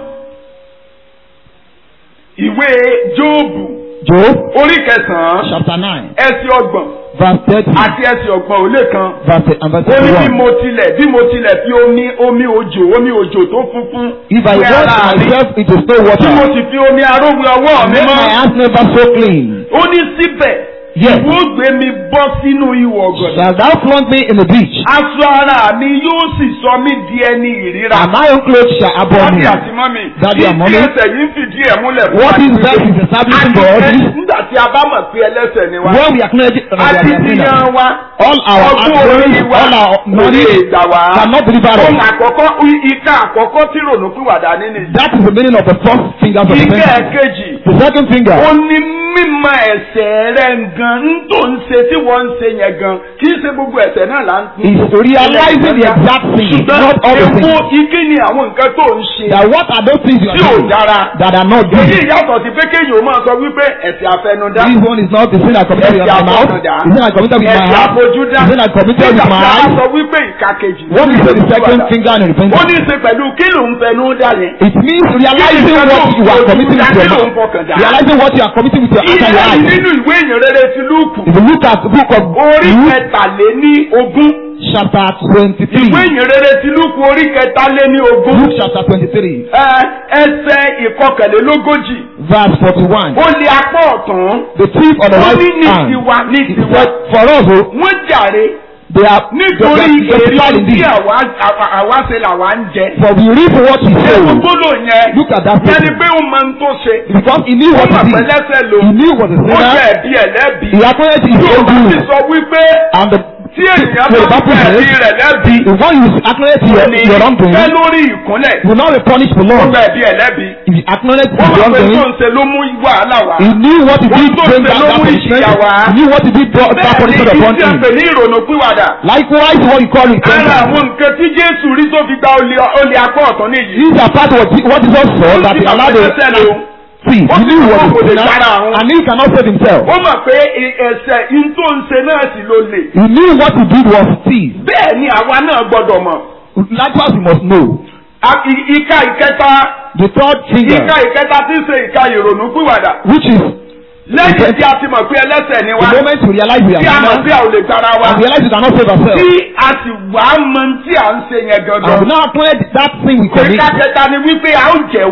ìwé jóòbù Job orí kẹsàn-án chapter 9. ẹsẹ̀ ọgbọ̀n Verse 30. àti ẹsẹ̀ ọgbọ̀n ò lè kan. Verse, and verse ó ní bí 31. mo tilẹ̀ bí mo tilẹ̀ fi omi omi òjò omi òjò tó funfun If I wẹ wash ara mi myself into snow tí mo water, sì fi omi aró wẹ ọwọ́ and mi make my mọ́ hands never so clean, ó ní síbẹ̀ Yes. ìwọ gbé mi bọ́ sínú ihò ọ̀gọ̀dọ̀ shall thou flaunt me in the beach, aṣọ ara mi yóò sì sọ mí di ẹni ìríra. and my own clothes shall abhor Dádì me. àti mọ́mì Daddy and kí mommy. ẹsẹ̀ yìí ń fìdí ẹ̀ múlẹ̀ fún What wa is pé that is establishing for us àti is nígbà tí a bá mọ̀ pé ẹlẹ́sẹ̀ ni wa when we acknowledge that we are àti sinners. ìyàn wa All our ọgbọ́n orí actions, wa all our kò lè knowledge gbà wá. cannot deliver ohun us. àkọ́kọ́ ìka àkọ́kọ́ tí rònú pìwàdà nínú ìjà. That is the meaning of the first finger of the ìka finger. ẹ̀kejì The second finger ó ní mímọ̀ ẹ̀ṣẹ̀ rẹ̀ gan ń tó ń ṣe tí wọ́n ń ṣe yẹn gan kì í ṣe gbogbo ẹ̀ṣẹ̀ náà là ń is realizing the exact thing, not all the ṣùgbọ́n èwo things. ike ni àwọn nǹkan tó ń ṣe That what are those things you are tí ò doing dára. that are not èyí good? yàtọ̀ sí pé kéèyàn ó máa sọ wípé ẹ̀ṣẹ̀ àfẹnudá This one is not the sin I committed with my mouth. The sin I committed with my ẹ̀ṣẹ̀ heart. àfojúdá The sin I committed with nígbà my tí a bá eyes. sọ wípé ìka kejì What is the second ó finger in repentance? ní í ṣe pẹ̀lú kí ló ń fẹnu dá yẹn. It means realizing what you are committing with your mouth. Realizing what you are committing with your heart and your ìyẹn eyes. nínú ìwé ìyìn rere ti lúùkù If you look at the book of orí Luke kẹtàléní ogún chapter twenty-three, ìwé ìyìn rere ti lúùkù orí kẹtàléní ogún Luke chapter twenty-three, ẹ, ẹsẹ̀ ìkọkànlélógójì verse forty-one, ó lé apá ọ̀tún the thief on the ó ní right ní hand. tiwa ní He tiwa said, for us, oh, wọ́n jàre they are nítorí they are justified èrè tí indeed. àwa àwa- àwa ṣe làwa ń jẹ. For we reap what we ẹ̀sùn sow. gbọ́dọ̀ yẹn Look at that yẹn ni person. pé ó máa ń tó ṣe Because he knew ó what mọ̀ he pé did. lẹ́sẹ̀ lò He knew what he ó jẹ́ said. ẹ̀bí ẹ̀ lẹ́bi He acknowledged his yóò own bá ti doing. sọ wípé And the, tí ènìyàn the bá Bible fẹ́ ẹ̀bí says, rẹ̀ lẹ́bi if one you acknowledge your, ní your wrongdoing, fẹ́ lórí ìkúnlẹ̀ you will not be punished for ó long. gba ẹ̀bí ẹ̀ lẹ́bi If you acknowledge ó his mọ̀ pé tó wrongdoing, ń ṣe ló mú wàhálà wá. he knew what he did Ohun tó bring ṣe that, ló that mú punishment. ìjìyà wá. He knew what he did brought that bẹ́ẹ̀ punishment ni upon ìdí him. àpè ní ìrònú pìwàdà Likewise, what you call ara repentance. àwọn nǹkan tí Jésù rí tó fi gba olè olè apá ọ̀tún nìyí. These are part of what what Jesus saw that he allowed the lò. thief. Ó He sì knew mọ̀ what kò he lè did dára àwọn. and he cannot save himself. ó mọ̀ pé i- ẹ̀ṣẹ̀ in tó ń ṣe náà sì ló lè. He knew what he did was thief. bẹ́ẹ̀ ni àwa náà gbọ́dọ̀ mọ̀. Likewise, you must know. A- i- ìka ìkẹta The third finger, ìka ìkẹta tí ń ṣe ìka ìrònú pìwàdà. which is lẹ́yìn tí a ti mọ̀ pé ẹlẹ́ṣẹ̀ ni the wá. moment you realize we tí a are mọ̀ sinners pé a ò lè gbára wa. and realize you cannot save ourselves. tí a sì wá mọ̀ tí à ń ṣe yẹn And we gangan. now acknowledge that thing we commit. ìka kẹta ni wípé a ó jẹ́wọ́.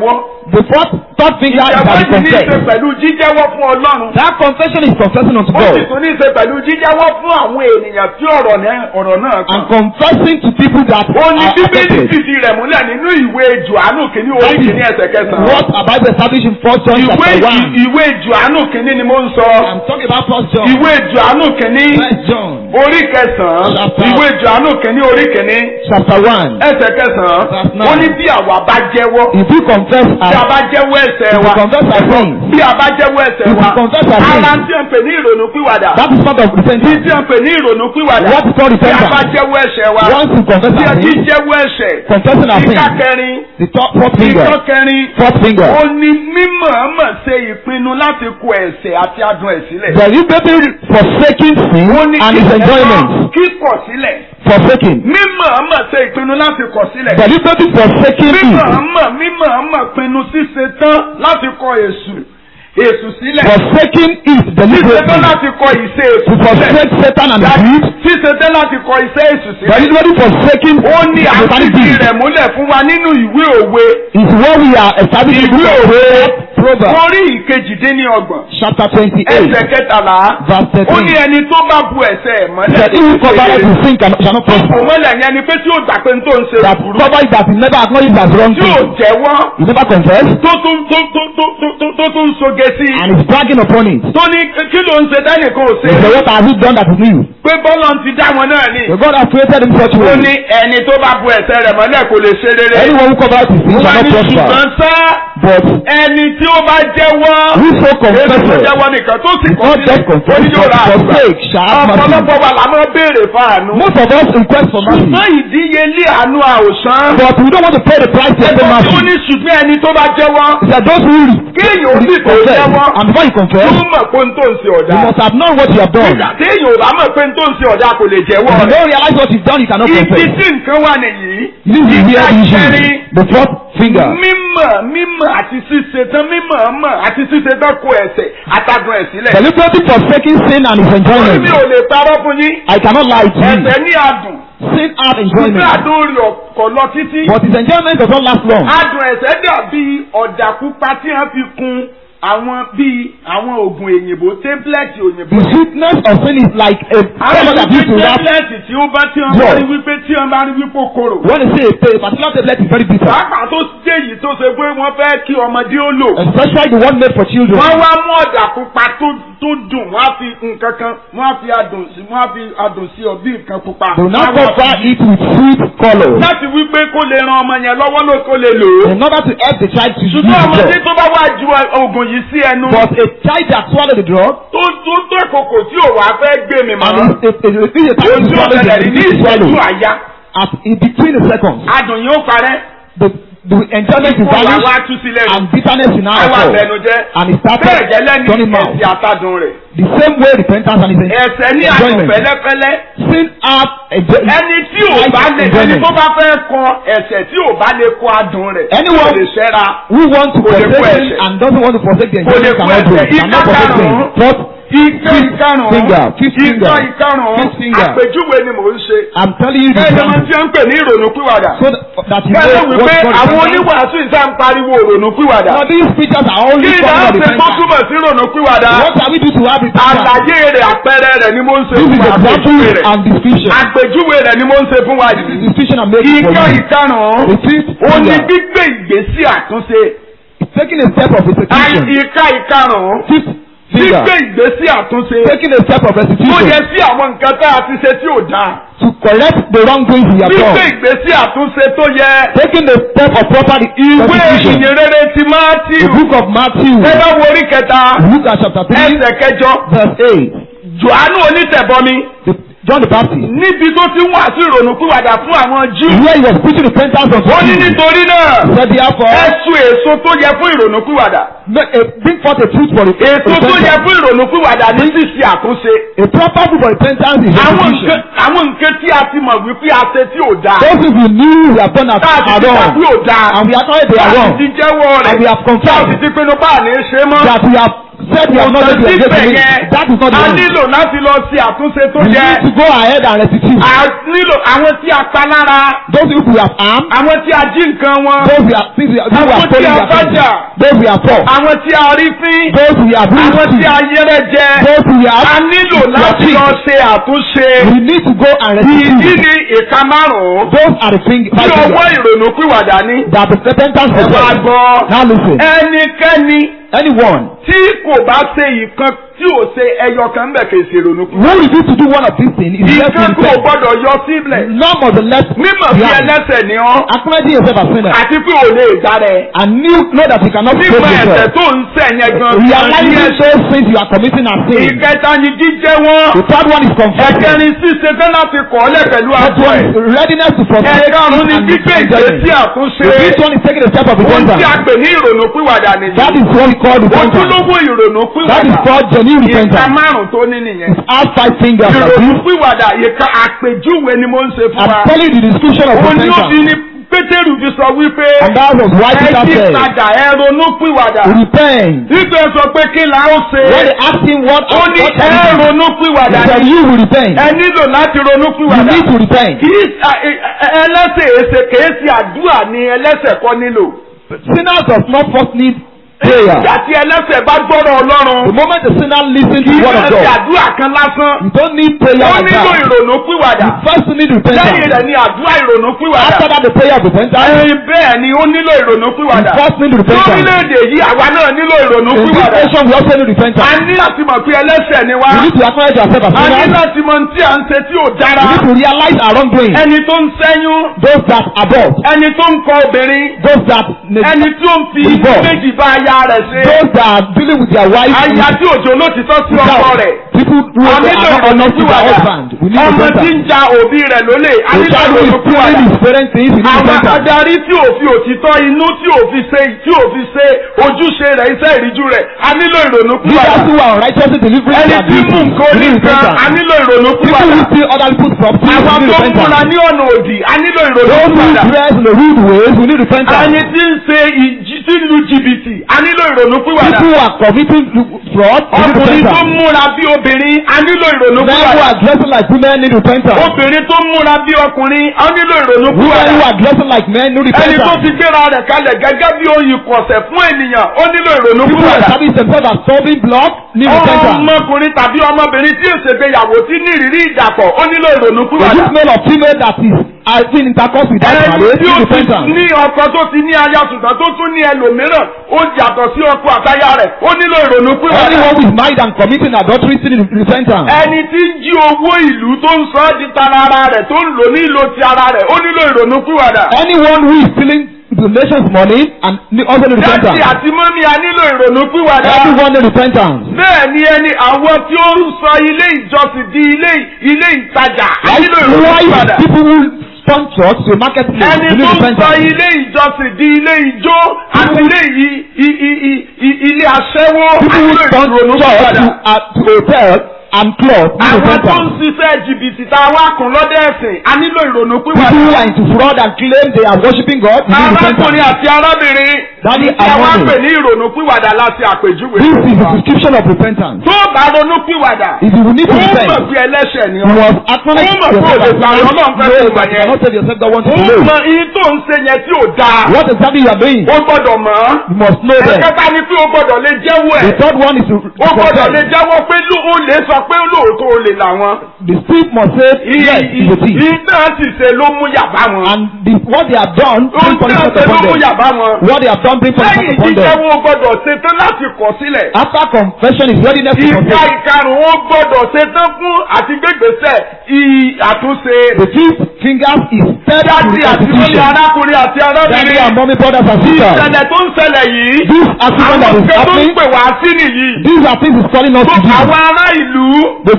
The fourth, third finger is ìjẹ́wọ́ that yìí you ní í ṣe confess. pẹ̀lú jíjẹ́wọ́ fún ọlọ́run. That confession is confessing unto ó sì God tún ní í ṣe pẹ̀lú jíjẹ́wọ́ fún àwọn ènìyàn tí ọ̀rọ̀ náà ọ̀rọ̀ náà and kàn. confessing to people that ó ní are bíbélì affected. fìdí rẹ̀ múlẹ̀ nínú ìwé jòhánù kìíní orí That is kìíní ẹsẹ̀ kẹsàn-án. what about the establishing in First John ìwé chapter one. ìwé jòhánù kìíní ni mo ń sọ. I'm talking about First John. ìwé jòhánù kìíní First John orí kẹsàn-án Chapter- ìwé jòhánù kìíní orí kìíní chapter one. ẹsẹ̀ kẹsàn-án Verse nine. ó ní bí àwa bá jẹ́wọ́ If you confess bí a as bá jẹ́wọ́ ẹ̀ṣẹ̀ If we wa confess our sins. bí a bá jẹ́wọ́ ẹ̀ṣẹ̀ If we wa confess our sins. ara tí a ń pè ní ìrònú pìwàdà that is part of tí repentance. tí a ń pè ní ìrònú pìwàdà What is called bí a bá repentance? jẹ́wọ́ ẹ̀ṣẹ̀ wa Once you confess bí a our ti sins, jẹ́wọ́ ẹ̀ṣẹ̀ confessing our ìka sins, kẹrin the top fourth finger, ìka kẹrin fourth finger. ó ní mímọ̀ọ́mọ̀ ṣe ìpinnu láti kọ ẹ̀ṣẹ̀ àti adùn ẹ̀ sílẹ̀. Deliberately forsaking sin ó ní and its enjoyment. kíkọ̀ sílẹ̀ Forsaking. mímọ̀ọ́mọ̀ ṣe ìpinnu láti kọ̀ sílẹ̀. Deliberately forsaking it. mímọ̀ọ́mọ̀ mímọ̀ọ́mọ̀ pinnu ṣíṣe tán láti kọ èṣù èṣù sílẹ̀. Forsaking it ṣíṣe tán deliberately. láti kọ ìṣe To èṣù sílẹ̀. forsake Satan and his deed. ṣíṣe tán láti kọ ìṣe èṣù sílẹ̀. Deliberately forsaking ó ní satanic àfihàn deed rẹ̀ múlẹ̀ fún wa nínú ìwé òwe is what we are establishing in the book of Proverbs, Proverbs orí ìkejìdínlọ́gbọ̀n chapter twenty-eight ẹsẹ̀ kẹtàlá verse ó ní thirteen. ẹni tó bá bu ẹ̀ṣẹ̀ ẹ̀ mọ́lẹ̀ That he who covereth his sin cannot- shall not tó prosper. bù mọ́lẹ̀ yẹn ni pé tí ó gbà pé n tó ń ṣe That burú cover it that he never acknowledged as wrong tí ò thing. jẹ́wọ́ He never confessed tó tún tó tó tó tó tó tó tún soge sí i and is bragging upon it. tó ní kí ló ń ṣe dánìkan ò ṣe He said, what have you done that is new? pé bọ́lá ti dá wọn náà ni The God has created him such a ó way. ní ẹni tó bá bu ẹ̀ṣẹ̀ rẹ̀ mọ́lẹ̀ kò lè ṣe rere Anyone who covers his sin wọ́n shall not ní prosper. ṣùgbọ́n sá But ẹni tí ó bá jẹ́wọ́ whoso èso tó confesses jẹ́wọ́ nìkan tó sì is kọ́ not just sílẹ̀ ó ní confessed yóò but ra àgbà forsake shall have mercy. ọ̀pọ̀lọpọ̀ wa la máa béèrè fáànù Most of us request for mercy. ṣùgbọ́n ìdíyelé àánú àwòsàn But we don't want to pay the price to obtain ẹgbẹ́ tí ó mercy. ní ṣùgbọ́n ẹni tó bá jẹ́wọ́ He said, those who kéèyàn ó sì tó confess jẹ́wọ́ and before you confess, yóò mọ̀ pé n tó ń ṣe ọ̀dà you must have known what you have done. nígbà téèyàn ò bá mọ̀ pé n tó ń ṣe ọ̀dà kò lè jẹ́wọ́ If you rẹ̀ don't realize what you've done, you cannot ibi confess. tí nǹkan wà nìyí This is where the issue kẹrin is. The fourth finger. mímọ̀ mímọ̀ àti ṣíṣe tán mímọ̀ mọ̀ àti ṣíṣe tán kó ẹ̀ṣẹ̀ àtàdùn ẹ̀ sílẹ̀ Deliberately forsaking sin and its orí enjoyment. mi ò lè parọ́ fún yín I cannot lie to you. ẹ̀ṣẹ̀ ní adùn Sin has ṣùgbọ́n enjoyment. adùn rí ọkọ̀ lọ títí But its enjoyment does not last long. adùn ẹ̀ṣẹ̀ dàbí ọ̀dà pupa tí wọ́n fi kun àwọn bíi àwọn oògùn òyìnbó tẹ́ḿpìlẹ̀tì òyìnbó The sweetness of sin is like a àwọn color that used to ìwé wrap. tẹ́ḿpìlẹ̀tì tí ó bá tí wọ́n bá Yes. rí wípé tí wọ́n bá rí wípé ó korò When they say a, a particular tablet is very bitter, pàápàá tó jẹ́ èyí tó ṣe pé wọ́n fẹ́ kí ọmọdé ó lò especially the one made for children. wọ́n wá mú ọ̀dà pupa tó tó dùn wọ́n á fi nǹkan kan wọ́n á fi adùn sí wọ́n á fi adùn sí ọ bí nǹkan pupa. They will now Wọ́n á wá cover fi- it with sweet color láti wípé kó lè ran ọmọ yẹn lọ́wọ́ ló kó lè lò ó. in order to help the child to use ṣùgbọ́n the ọmọdé drug. tó bá wá ju oògùn yìí sí ẹnu But a child that swallowed the drug tó tó tó kòkò tí ò wá fẹ́ gbé mi mọ́. and is a, a, a, a, a time to ojú swallow ọ̀gẹ̀dẹ̀ the rí ní the ìṣẹ́jú swallow àyà as in between the seconds. adùn yìí ó parẹ́. The the enjoyment is Kó wá vanished wá tú sílẹ̀ nù. and bitterness in our Àwọn soul àbẹnujẹ́. and it bẹ́ẹ̀ started gẹ́lẹ́ ní turning mouth. ẹ̀sìn àtàdùn rẹ̀. The same way repentance and its ẹ̀ṣẹ̀ ní àdùn enjoyment. fẹ́lẹ́fẹ́lẹ́. Sin have enjoy- ẹni tí ò bá lè ẹni tó bá fẹ́ kọ ẹ̀ṣẹ̀ tí ò bá lè kọ adùn rẹ̀ Anyone- kò lè ṣẹ́ra. who want to Kò lè kó forsake sin ẹ̀ṣẹ̀. and doesn't want to forsake the Kò lè enjoyment kó cannot do it. ẹ̀ṣẹ̀. Cannot Ìka forsake sin. karùn-ún. Fourth, Ìka ìkarùn-ún finger, fifth finger, ìka ìkarùn-ún fifth finger. àpèjúwe ni mò ń ṣe. I'm telling you the Kẹ́hìn máa example ti ń pè ní ìrònú pìwàdà. so that, that you Kẹ́hìn know wípé what God àwọn is oníwàásù ìta ń pariwo ìrònú pìwàdà. Now these preachers are Kí only ni talking a about ṣe tó repentance. túmọ̀ sí ìrònú pìwàdà? What can we do to have repentance? Àlàyé rẹ̀ àpẹẹrẹ rẹ̀ ni mo ń ṣe This fún is wa. example Àpèjúwe rẹ̀. and description. Àpèjúwe rẹ̀ ni mo ń ṣe fún wa This is yìí. description I'm making for Ìka you. ìkarùn-ún. The fifth ó ní finger gbígbé ìgbésí àtúnṣe. is taking a step of restitution. ìka ìkarùn-ún Fifth finger gbígbé ìgbésí àtúnṣe. taking a step of tó yẹ restitution sí àwọn nǹkan tá a ti ṣe tí ò dáa. to correct the wrongdoings we have gbígbé done. ìgbésí àtúnṣe tó yẹ. Taking a step of proper ìwé restitution. ìyìnrere ti The Mátíù. book of Matthew, ẹ bá wo orí kẹta Luke and chapter three, ẹsẹ̀ kẹjọ. verse eight. Jòhánù onítẹ̀bọmi The, John the Baptist, níbi tó ti ń wàásù ìrònú pìwàdà fún àwọn Júù. where he was preaching repentance unto ó ní Jews, nítorí náà said therefore, ẹ sun èso tó yẹ fún ìrònú pìwàdà. make a, bring forth a fruit for èso tó yẹ repentance. fún ìrònú pìwàdà ní ṣíṣe àtúnṣe. A proper fruit for repentance is àwọn nǹkan restitution. àwọn nǹkan tí a ti mọ̀ wípé a ṣe tí ò dáa. Those who knew we have done as tá a ti are ti wrong, tàbí ò dáa. and we acknowledge they tá are a wrong, ti jẹ́wọ́ rẹ̀. and we have tá a ti confessed ti pinnu bá a ní í ṣe mọ́. that we have said we are not ready to síbẹ̀ engage yẹn That is not the a end. nílò láti lọ ṣe àtúnṣe tó We yẹ need to go ahead and restitute. a nílò àwọn tí a pa lára Those people we have harmed, àwọn tí a jí nǹkan wọn those we have, things we have, those we Àwọn have tí stolen a their bá things, jà. those we have fought, àwọn tí a rí fín those we have àwọn tí bruised, a yẹrẹ jẹ those we a have nílò láti lọ ṣe àtúnṣe We need to go and ìdí restitute. ni ìka márùn-ún Those are the things tí five ọwọ́ fingers ìrònú pìwàdà ní that the repentance ẹ of máa God. gbọ́ Now listen. ẹnikẹ́ni Anyone tí kò bá ṣe ìkan tí ò ṣe ẹyọ kan ń bẹ̀ kì í ṣe ìrònú who pìwàdà refuse to do one of these things is left ìkan in kò repent. gbọdọ̀ yọ sílẹ̀ None of the left mímọ̀ bí behind. ẹlẹ́sẹ̀ ni ọ́ Acknowledging yourself as sinner àti pé ò lè dá rẹ̀ and knew know that you cannot save mímọ̀ ẹ̀ṣẹ̀ yourself. tó ń ṣẹ̀ yẹn gan Realizing those things you are committing as sin. ìkẹta ni jíjẹ́ wọn The third one is confession. ẹ̀kẹrin ṣíṣe tán láti kọ̀ ọ́ lẹ̀ pẹ̀lú That àtọ̀ one ẹ̀ is readiness to forsake ẹ̀karùn-ún ni and gbígbé repentance. ìgbésí àtúnṣe The fifth one is taking a step of ohun tí a repentance. pè ní ìrònú pìwàdà nìyí That is what we call repentance. ojúlówó ìrònú That is pìwàdà called genuine ìka repentance. márùn tó ní nìyẹn Have five fingers like ìrònú this. pìwàdà ìka àpèjúwe ni mo ń ṣe fún I'm wa telling you the description of òun ni ó fi repentance. ní pétérù fi sọ wípé And that was why ẹ Peter yí said, padà ẹ ronú pìwàdà repent. nígbà sọ pé kí la ó ṣe When they asked him what, ó what ní what ẹ can he do? ronú He pìwàdà said, ni you will repent. ẹ nílò láti ronú You pìwàdà need to repent. kì í ṣe- ẹ- ẹ- ẹlẹ́sẹ̀ èsè kìí ṣe àdúrà ni ẹlẹ́sẹ̀ kọ́ nílò. Sinners does not first need prayer. ìgbà tí ẹlẹ́sẹ̀ bá gbọ́dọ̀ The ọlọ́run moment the sinner listens kì to í the word of ṣe God, àdúrà kan lásán. you don't need prayer ó like nílò that. ìrònú pìwàdà. You first need lẹ́yìn repentance. rẹ̀ ni àdúrà ìrònú pìwàdà. After that, the prayer of repentance. ẹyin bẹ́ẹ̀ ni ó nílò ìrònú You pìwàdà. first need repentance. lórílẹ̀‐èdè yìí àwa náà nílò ìrònú In this pìwàdà. nation, we also need a repentance. ní láti mọ̀ pé ẹlẹ́sẹ̀ ni wá. We need to acknowledge ourselves as a ní sinners. láti mọ̀ tí à ń ṣe tí ò dára. We need to realize our wrongdoing. ẹni tó ń sẹ́yún Those that abort, ẹni tó ń kọ obìnrin those that ẹni tí ó ń fi Divorce. méjì bá aya rẹ̀ ṣe. those that are dealing with their wives aya tí òjò ló ti tọ́ sí ọkọ without rẹ̀. people who a are nílò not honest to their ìrònúpìwàdà. husband. We need ọmọ tí ń repentance. ja òbí rẹ̀ lólè a The nílò child who is stealing ìrònúpìwàdà. his parents' things, we need àwọn repentance. adarí tí ò fi òtítọ́ inú tí ò fi ṣe tí ò fi ṣe ojúṣe rẹ̀ iṣẹ́ ìríjú rẹ̀ a nílò ìrònúpìwàdà. Leaders who are unrighteously delivering ẹni their tí mú duties, nǹkan we need oníkan a repentance. nílò People ìrònúpìwàdà. who steal other people's property, we àwọn need tó ń múra repentance. ní ọ̀nà òdì a nílò Those who ìrònúpìwàdà. dress in the rude ways, we need repentance. ẹni tí ń ṣe ìjì tí ń lu jìbìtì a nílò ìrònúpìwàdà. People who are committing fraud, we need ọkùnrin tó repentance. múra bí obìnrin a nílò Men who ìrònúpìwàdà. are dressing like women need repentance. obìnrin tó múra bí ọkùnrin a nílò Women who ìrònúpìwàdà. are dressing like men need ẹni tó repentance. ti gbéra rẹ̀ kalẹ̀ gẹ́gẹ́ bí oyin kọ̀sẹ̀ fún ènìyàn ó nílò People who ìrònúpìwàdà. establish themselves as serving blood need repentance. ọmọkùnrin tàbí ọmọbìnrin tí ìṣègbéyàwó tí ní ìrírí ìdàpọ̀ ó nílò The ìrònúpìwàdà. youth male or female that is having intercourse without ẹni marriage tí need ó ti repentance. ní ọkọ tó ti ní aya ṣùgbọ́n tó tún ní ẹlòmíràn ó yàtọ̀ sí ọkọ àtaya rẹ̀ ó nílò ìrònúpìwàdà. Anyone who is married and committing adultery still need repentance. ẹni tí ń jí owó ìlú tó ń sọ ọ́ di tara ara rẹ̀ tó ń lò ní ìlò ti ara rẹ̀ ó nílò ìrònúpìwàdà. Anyone who is stealing the nation's money and ne- also need Dádì repentance. àti mọ́mí a nílò ìrònúpìwàdà. Everyone need repentance. bẹ́ẹ̀ ni ẹni àwọn tí ó ń sọ ilé ìjọsìn di ilé ilé ìtajà a nílò Likewise, ìrònúpìwàdà. people who turn church to a marketplace ẹni we need tó ń sọ repentance. ilé ìjọsìn di ilé ijó àti ilé yìí i- i- i- i- ilé aṣẹ́wó a People who nílò turn church ìrònúpìwàdà. to, uh, to hotel and club need àwọn tó ń repentance. ṣiṣẹ́ jìbìtì tá a wá kùn lọ́dẹ̀ ẹ̀sìn a nílò People ìrònúpìwàdà. who are into fraud and claim they are worshiping God we need arákùnrin repentance. àti arábìnrin Daddy tí a wá and pè mommy. ní ìrònúpìwàdà láti àpèjúwe. This is the description of repentance. tó o bá ronúpìwàdà If you need ó to mọ̀ repent, pé ẹlẹ́ṣẹ̀ ni you ọ́. must acknowledge Ó mọ̀ pé yourself òde as gbàgbọ́ sinner. Ọlọ́run fẹ́ No, fi you mọ̀ yẹn. cannot tell yourself God wants ó you to know. mọ iye tó ń ṣe yẹn tí ò dáa. What exactly you are doing, ó gbọ́dọ̀ mọ̀ ọ́. you must know them. ẹ̀kẹta ni pé ó gbọ́dọ̀ lè jẹ́wọ́ The ẹ̀. third one is to ó gbọ́dọ̀ lè confess. jẹ́wọ́ pé ló- ó lè sọ pé lóòótọ́ ó lè làwọn. The thief must say, yes, he's a thief. ìtàn sì ṣe ló mú yàbá wọn. And the, what they have done, ó bring ń tàn punishment ṣe ló upon mú them. yàbá wọn. What they have done, bring punishment lẹ́yìn upon them. jíjẹ́wọ́ ó gbọ́dọ̀ ṣetán láti kọ̀ sílẹ̀. After confession is readiness to ìka confess. ìkarùn-ún ó gbọ́dọ̀ ṣetán fún àti gbégbèsè ì- àtúnṣe. The fifth fingers is steady to dájú àti lórí restitution. arákùnrin àti Daddy and arábìnrin. mommy, brothers and sisters. ìṣẹ̀lẹ̀ tó ń ṣẹlẹ̀ yìí. This accident that àwọn is kan tó ń happening, pè wá sí nìyí. these are things is calling us tó to do. àwọn ará ìlú The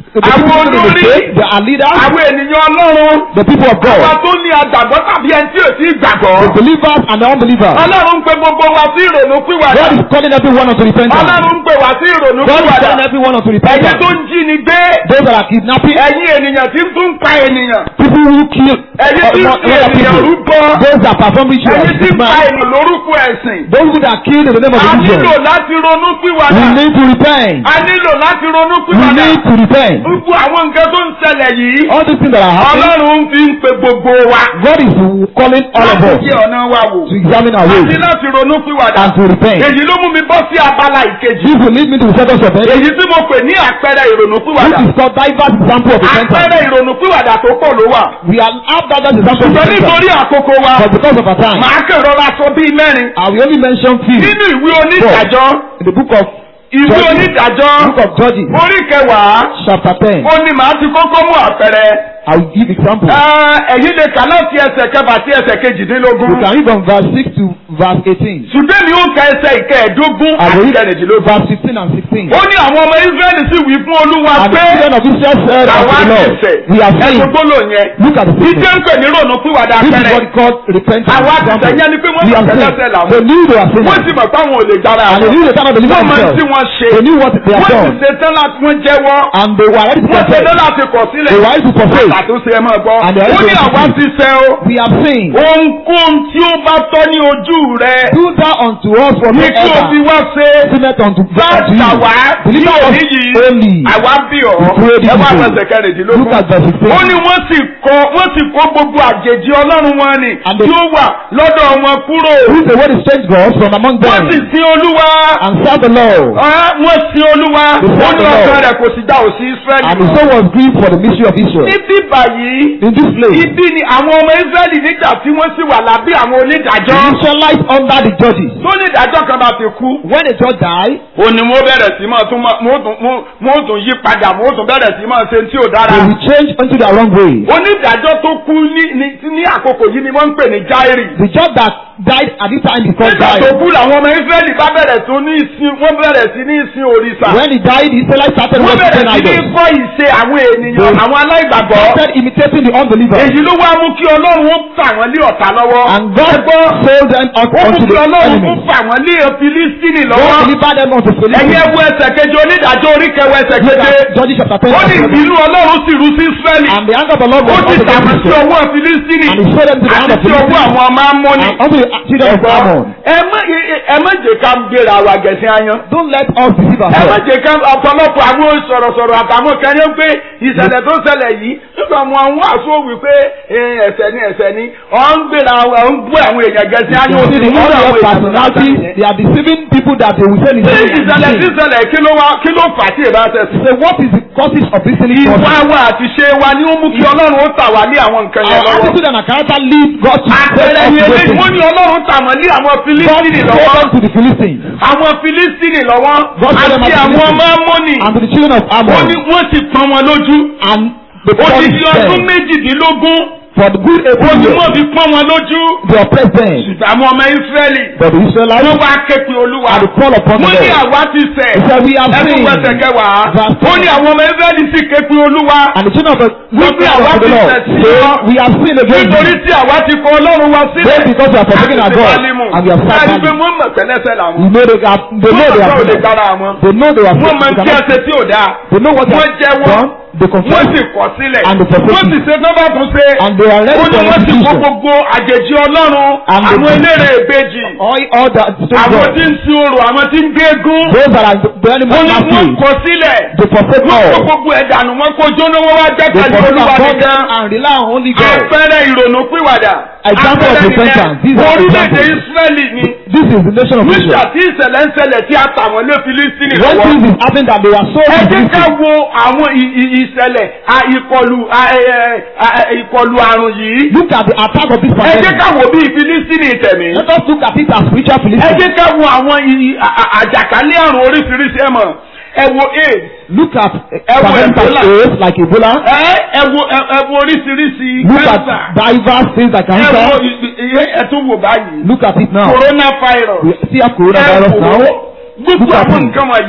the people Àwọn in the olórí. faith, they are leaders, àwọn ènìyàn ọlọ́run the people of àwọn God, tó ní àgbàgbọ́ tàbí ẹni tí ò sí gbàgbọ́. the believers and the unbelievers. ọlọ́run ń pe gbogbo wa sí ìrònú pìwàdà. God is calling everyone unto repentance. ọlọ́run ń pe wa sí ìrònú God is pìwàdà. calling everyone unto ẹ̀yin tó repentance. ń jí ni gbé. Those that are kidnapping, ẹ̀yin ènìyàn tí ń tún pa ènìyàn. people who kill ẹ̀yin tí ń uh, fi other ènìyàn people, rúbọ. those that perform rituals, ẹ̀yin tí ń pa man, ènìyàn lórúkọ ẹ̀sìn. those who that kill in the name of a religion. nílò láti ronú We pìwàdà. need to repent. a nílò láti ronú We pìwàdà. need to repent. gbogbo àwọn nǹkan tó ń ṣẹlẹ̀ yìí. All these things that are happening, ọlọ́run fi ń pe gbogbo wa. God is calling all of láti us jẹ́ ọ̀nà wa wò. to examine our àti ways láti ronú pìwàdà. and to repent. èyí ló mú mi bọ́ sí abala ìkejì. This will lead me to the second subject, èyí tí mo pè ní àpẹẹrẹ ìrònú which pìwàdà. is called diverse example of repentance. àpẹẹrẹ ìrònú pìwàdà tó pọ̀ ló wà. We are have diverse example of ṣùgbọ́n repentance, nítorí àkókò wa but because of our time, màá kàn rọra sọ bíi mẹ́rin. I will only mention few nínú ìwé onídàájọ́ in the book of ìwé Judges. onídàájọ́ book of Judges, orí kẹwàá chapter ten. ó ní màá ti kọ́kọ́ mú àpẹẹrẹ. I will give example. Ẹ, ẹ̀yin lè kà láti ẹsẹ̀ kẹfà sí ẹsẹ̀ kejìdínlógún. You can read from verse six to verse eighteen. ṣùgbọ́n mi ó ka ẹsẹ̀ ìkẹẹ̀ẹ́dógún I will àti read kẹrìndínlógún. verse fifteen and sixteen. ó ní àwọn ọmọ Ísírẹ́lì sì wí fún Olúwa And the pé children of Israel said unto àwa the Lord, ẹsẹ̀ We have ẹ̀sùn sinned. gbólò yẹn. Look at the Ìjẹ́ people. ń pè ní rònú pìwàdà This is pẹ̀rẹ̀. what called repentance. Àwa ti example. sẹ́yìn ni pé wọ́n We have mọ̀ sinned. tẹ́lẹ̀tẹ́ làwọn. They knew they were Wọ́n sinners. sì mọ̀ pé àwọn ò lè dára And they àwọn. knew they cannot deliver Wọ́n mọ̀ tí themselves. wọ́n ṣe. They knew what they have Wọ́n sì done. ṣe tán láti wọ́n jẹ́wọ́. And they were ready to Wọ́n ṣe confess. tán láti kọ̀ sílẹ̀. They were ready to forsake. Àtúnṣe ẹ máa gbọ́. And they are Ó ready ní to àwa forsake. ti ṣẹ̀ o. We have sinned. Ohunkóhun tí ó bá tọ́ ní ojú rẹ̀. Do thou unto us Ní kí o fi whatsoever wá ṣe. sinneth unto Bá unto gbà you. wá ní Deliver us òní yìí. only. Àwa bí ọ̀. We pray this Ẹ wá day. fẹsẹ̀ kẹrìndínlógún. Look at verse sixteen. ó ní wọ́n sì kọ wọ́n sì kó gbogbo àjèjì ọlọ́run wọn ni And they- tí ó wà lọ́dọ̀ wọn kúrò. Who is the word is strange gods from among wọ́n them sì sin olúwa. and serve the Lord. Ah, wọ́n sin olúwa. They serve ó ní the ọkàn Lord. rẹ̀ kò sì dá òsì And his Ísírẹ́lì. soul was grieved for the mystery of Israel. níbí báyìí In this place, ibi ni àwọn ọmọ Ísírẹ́lì nígbà tí wọ́n sì wà lábẹ́ àwọn the onídàájọ́. Israelites under the judges. tó onídàájọ́ kan bá ti kú. When a judge die, ó ní mo bẹ̀rẹ̀ sí máa tún máa- mo tún mo- mo tún yí padà mo tún bẹ̀rẹ̀ sí máa ṣe tí ò dára. they will change into their wrong way. onídàájọ́ tó kú ní ní ní àkókò yìí ni wọ́n ń pè ní Jáírì. The judge that died at this time is called nígbà tó Jair. kú làwọn ọmọ Ísírẹ́lì bá bẹ̀rẹ̀ tó ní ìsìn wọ́n bẹ̀rẹ̀ sí ní ìsìn òrìṣà. When he died, the Israelites started wọ́n worshiping bẹ̀rẹ̀ sí ní idols. kọ́ ìṣe àwọn ènìyàn They- àwọn aláìgbàgbọ́. Started imitating the unbelievers. èyí ló wá mú kí Ọlọ́run ó fà wọ́n lé ọ̀tá lọ́wọ́. And God sold them up ó mú unto kí the Ọlọ́run ó enemy. fà wọ́n lé Fílístínì God lọ́wọ́. delivered them unto ẹ̀yin Philistines. ẹwu ẹsẹ̀ kejì onídàájọ́ orí kẹwàá ẹsẹ̀ Look keje. at Judges chapter 10 ó ní verse 11. ìbínú Ọlọ́run sì rú sí Ísírẹ́lì. And the anger of the Lord ó was ti also tàbí against sí Israel. ọwọ́ Fílístínì And he sold them to the hand àti of sí ọwọ́ Philistines. àwọn ọmọ Ámónì. And unto the children of Ammon. ẹ má ẹ má jẹ́ ká gbéra wa gẹ̀ẹ́sì ayan. Don't let us deceive ẹ má ourselves. jẹ́ ká ọ̀pọ̀lọpọ̀ àwọn sọ̀rọ̀sọ̀rọ̀ àtàwọn kan ní pé ìṣẹ̀lẹ̀ tó ṣẹlẹ̀ yìí nígbà wọn àwọn àṣọ wípé ẹ̀ṣẹ̀ ni ẹ̀ṣẹ̀ ni ọ̀ ń gbéra ọ̀ ń gbé àwọn èèyàn gẹ̀ẹ́sì ayan You òsì see, the ní area ọ̀rọ̀ of àwọn personality, èèyàn. they are deceiving people that they will say is Ṣé sin. ìṣẹ̀lẹ̀ tí ìṣẹ̀lẹ̀ kí ló wá kí ló fà á tí ìbá ṣẹ̀ sí? Say, what is the causes of this sinning Ìwà process? wa àti ṣe wa ni ó mú kí Ọlọ́run ó tà wá ní àwọn nǹkan yẹn Our lọ́wọ́. attitude and our character lead God to Àpẹẹrẹ take ni us to those eléyìí wọ́n things. ní Ọlọ́run tà wọ́n ní àwọn God Fílístínì sold lọ́wọ́. them to the Philistines Àwọn Fílístínì lọ́wọ́ God sold them àti to the àwọn ọmọ Philistines. Ámónì. and to the children of Ó ní Ammon. wọ́n sì pọ́n wọn lójú. And the Odidi punished ọdún them méjìdínlógún for the good ó able ní years. wọ́n fi pọ́n wọn lójú. They oppressed them. Ṣùgbọ́n àwọn ọmọ Ísírẹ́lì But the wọ́n Israelites wá ké pe Olúwa. had to call upon the Wọ́n ní Lord. àwa ti ṣẹ̀. He said, We have Ẹkún sinned. pẹ̀sẹ̀ kẹwàá. Verse Ó ní àwọn ọmọ Ísírẹ́lì sì ké pe Olúwa. And the children of the we Wọ́n ní cried àwa unto the ti Lord. ṣẹ̀ sí Say, ọ. we have sinned against Nítorí you. tí àwa ti kọ Ọlọ́run wa sílẹ̀. Both because we have forsaken our Àti ti God Bálímù. and we have Láti served pé Baalim. wọ́n mọ̀ tẹ́lẹ́sẹ̀ làwọn. We know they have they know they Wọ́n have mọ̀ sinned. dára wọn. They know they have Wọ́n mọ̀ sinned. tí a ṣe tí ò dáa. They know what they Wọ́n have jẹ́wọ́. done. They Wọ́n confess sì kọ̀ sílẹ̀. And they forsake Wọ́n sì it. ṣe tán bá tún ṣe. and they are Ó ready ní for wọ́n sì kó restitution. gbogbo àjèjì Ọlọ́run. And they- Àwọn eléré ìbejì. All all that strange Àwọn gods. tí ń sin orò, àwọn tí ń gbégún. Those that are the Ó animal ní wọ́n masters. kọ̀ sílẹ̀. They forsake Wọ́n kó all. gbogbo ẹ̀ dànù, wọ́n kó jóná, wọ́n wá They gbẹ́kẹ̀lé forsake Olúwa our God nìkan. and rely on only God. Àpẹẹrẹ ìrònú pìwàdà. Example of Àpẹẹrẹ repentance. These nìyẹn. are Orílẹ̀-èdè examples. Ísírẹ́lì ni. This is the nation of Nígbà Israel. tí ìṣẹ̀lẹ̀ ń ṣẹlẹ̀ tí a tà wọ́n lé Fílístínì When lọ́wọ́. things is happening that they were so ẹ jẹ́ ká Philistines. wo àwọn ì- ì- ìṣẹ̀lẹ̀ à, ìkọlù à, ẹ, ẹ, à, ẹ, ìkọlù àrùn yìí. Look at the attack of this ẹ jẹ́ pandemic. ká wo bí Fílístínì tẹ̀mí. Let us look at it as spiritual ẹ Philistines. jẹ́ ká wo àwọn ì- à- à- àjàkálẹ̀ àrùn oríṣiríṣi ẹ̀ mọ̀. ẹ wo AIDS. Look at Ẹ wo pandemic Ebola. like AIDS, like Ebola. ẹ ẹ wo ẹ ẹ wo oríṣiríṣi Look at cancer. diverse things like ẹ wo cancer. ì- ì- ì- ẹ tún wò báyìí. Look at it now. coronavirus. We see a ẹ coronavirus wò now. gbogbo Look at àwọn it. nǹkan wọ̀nyí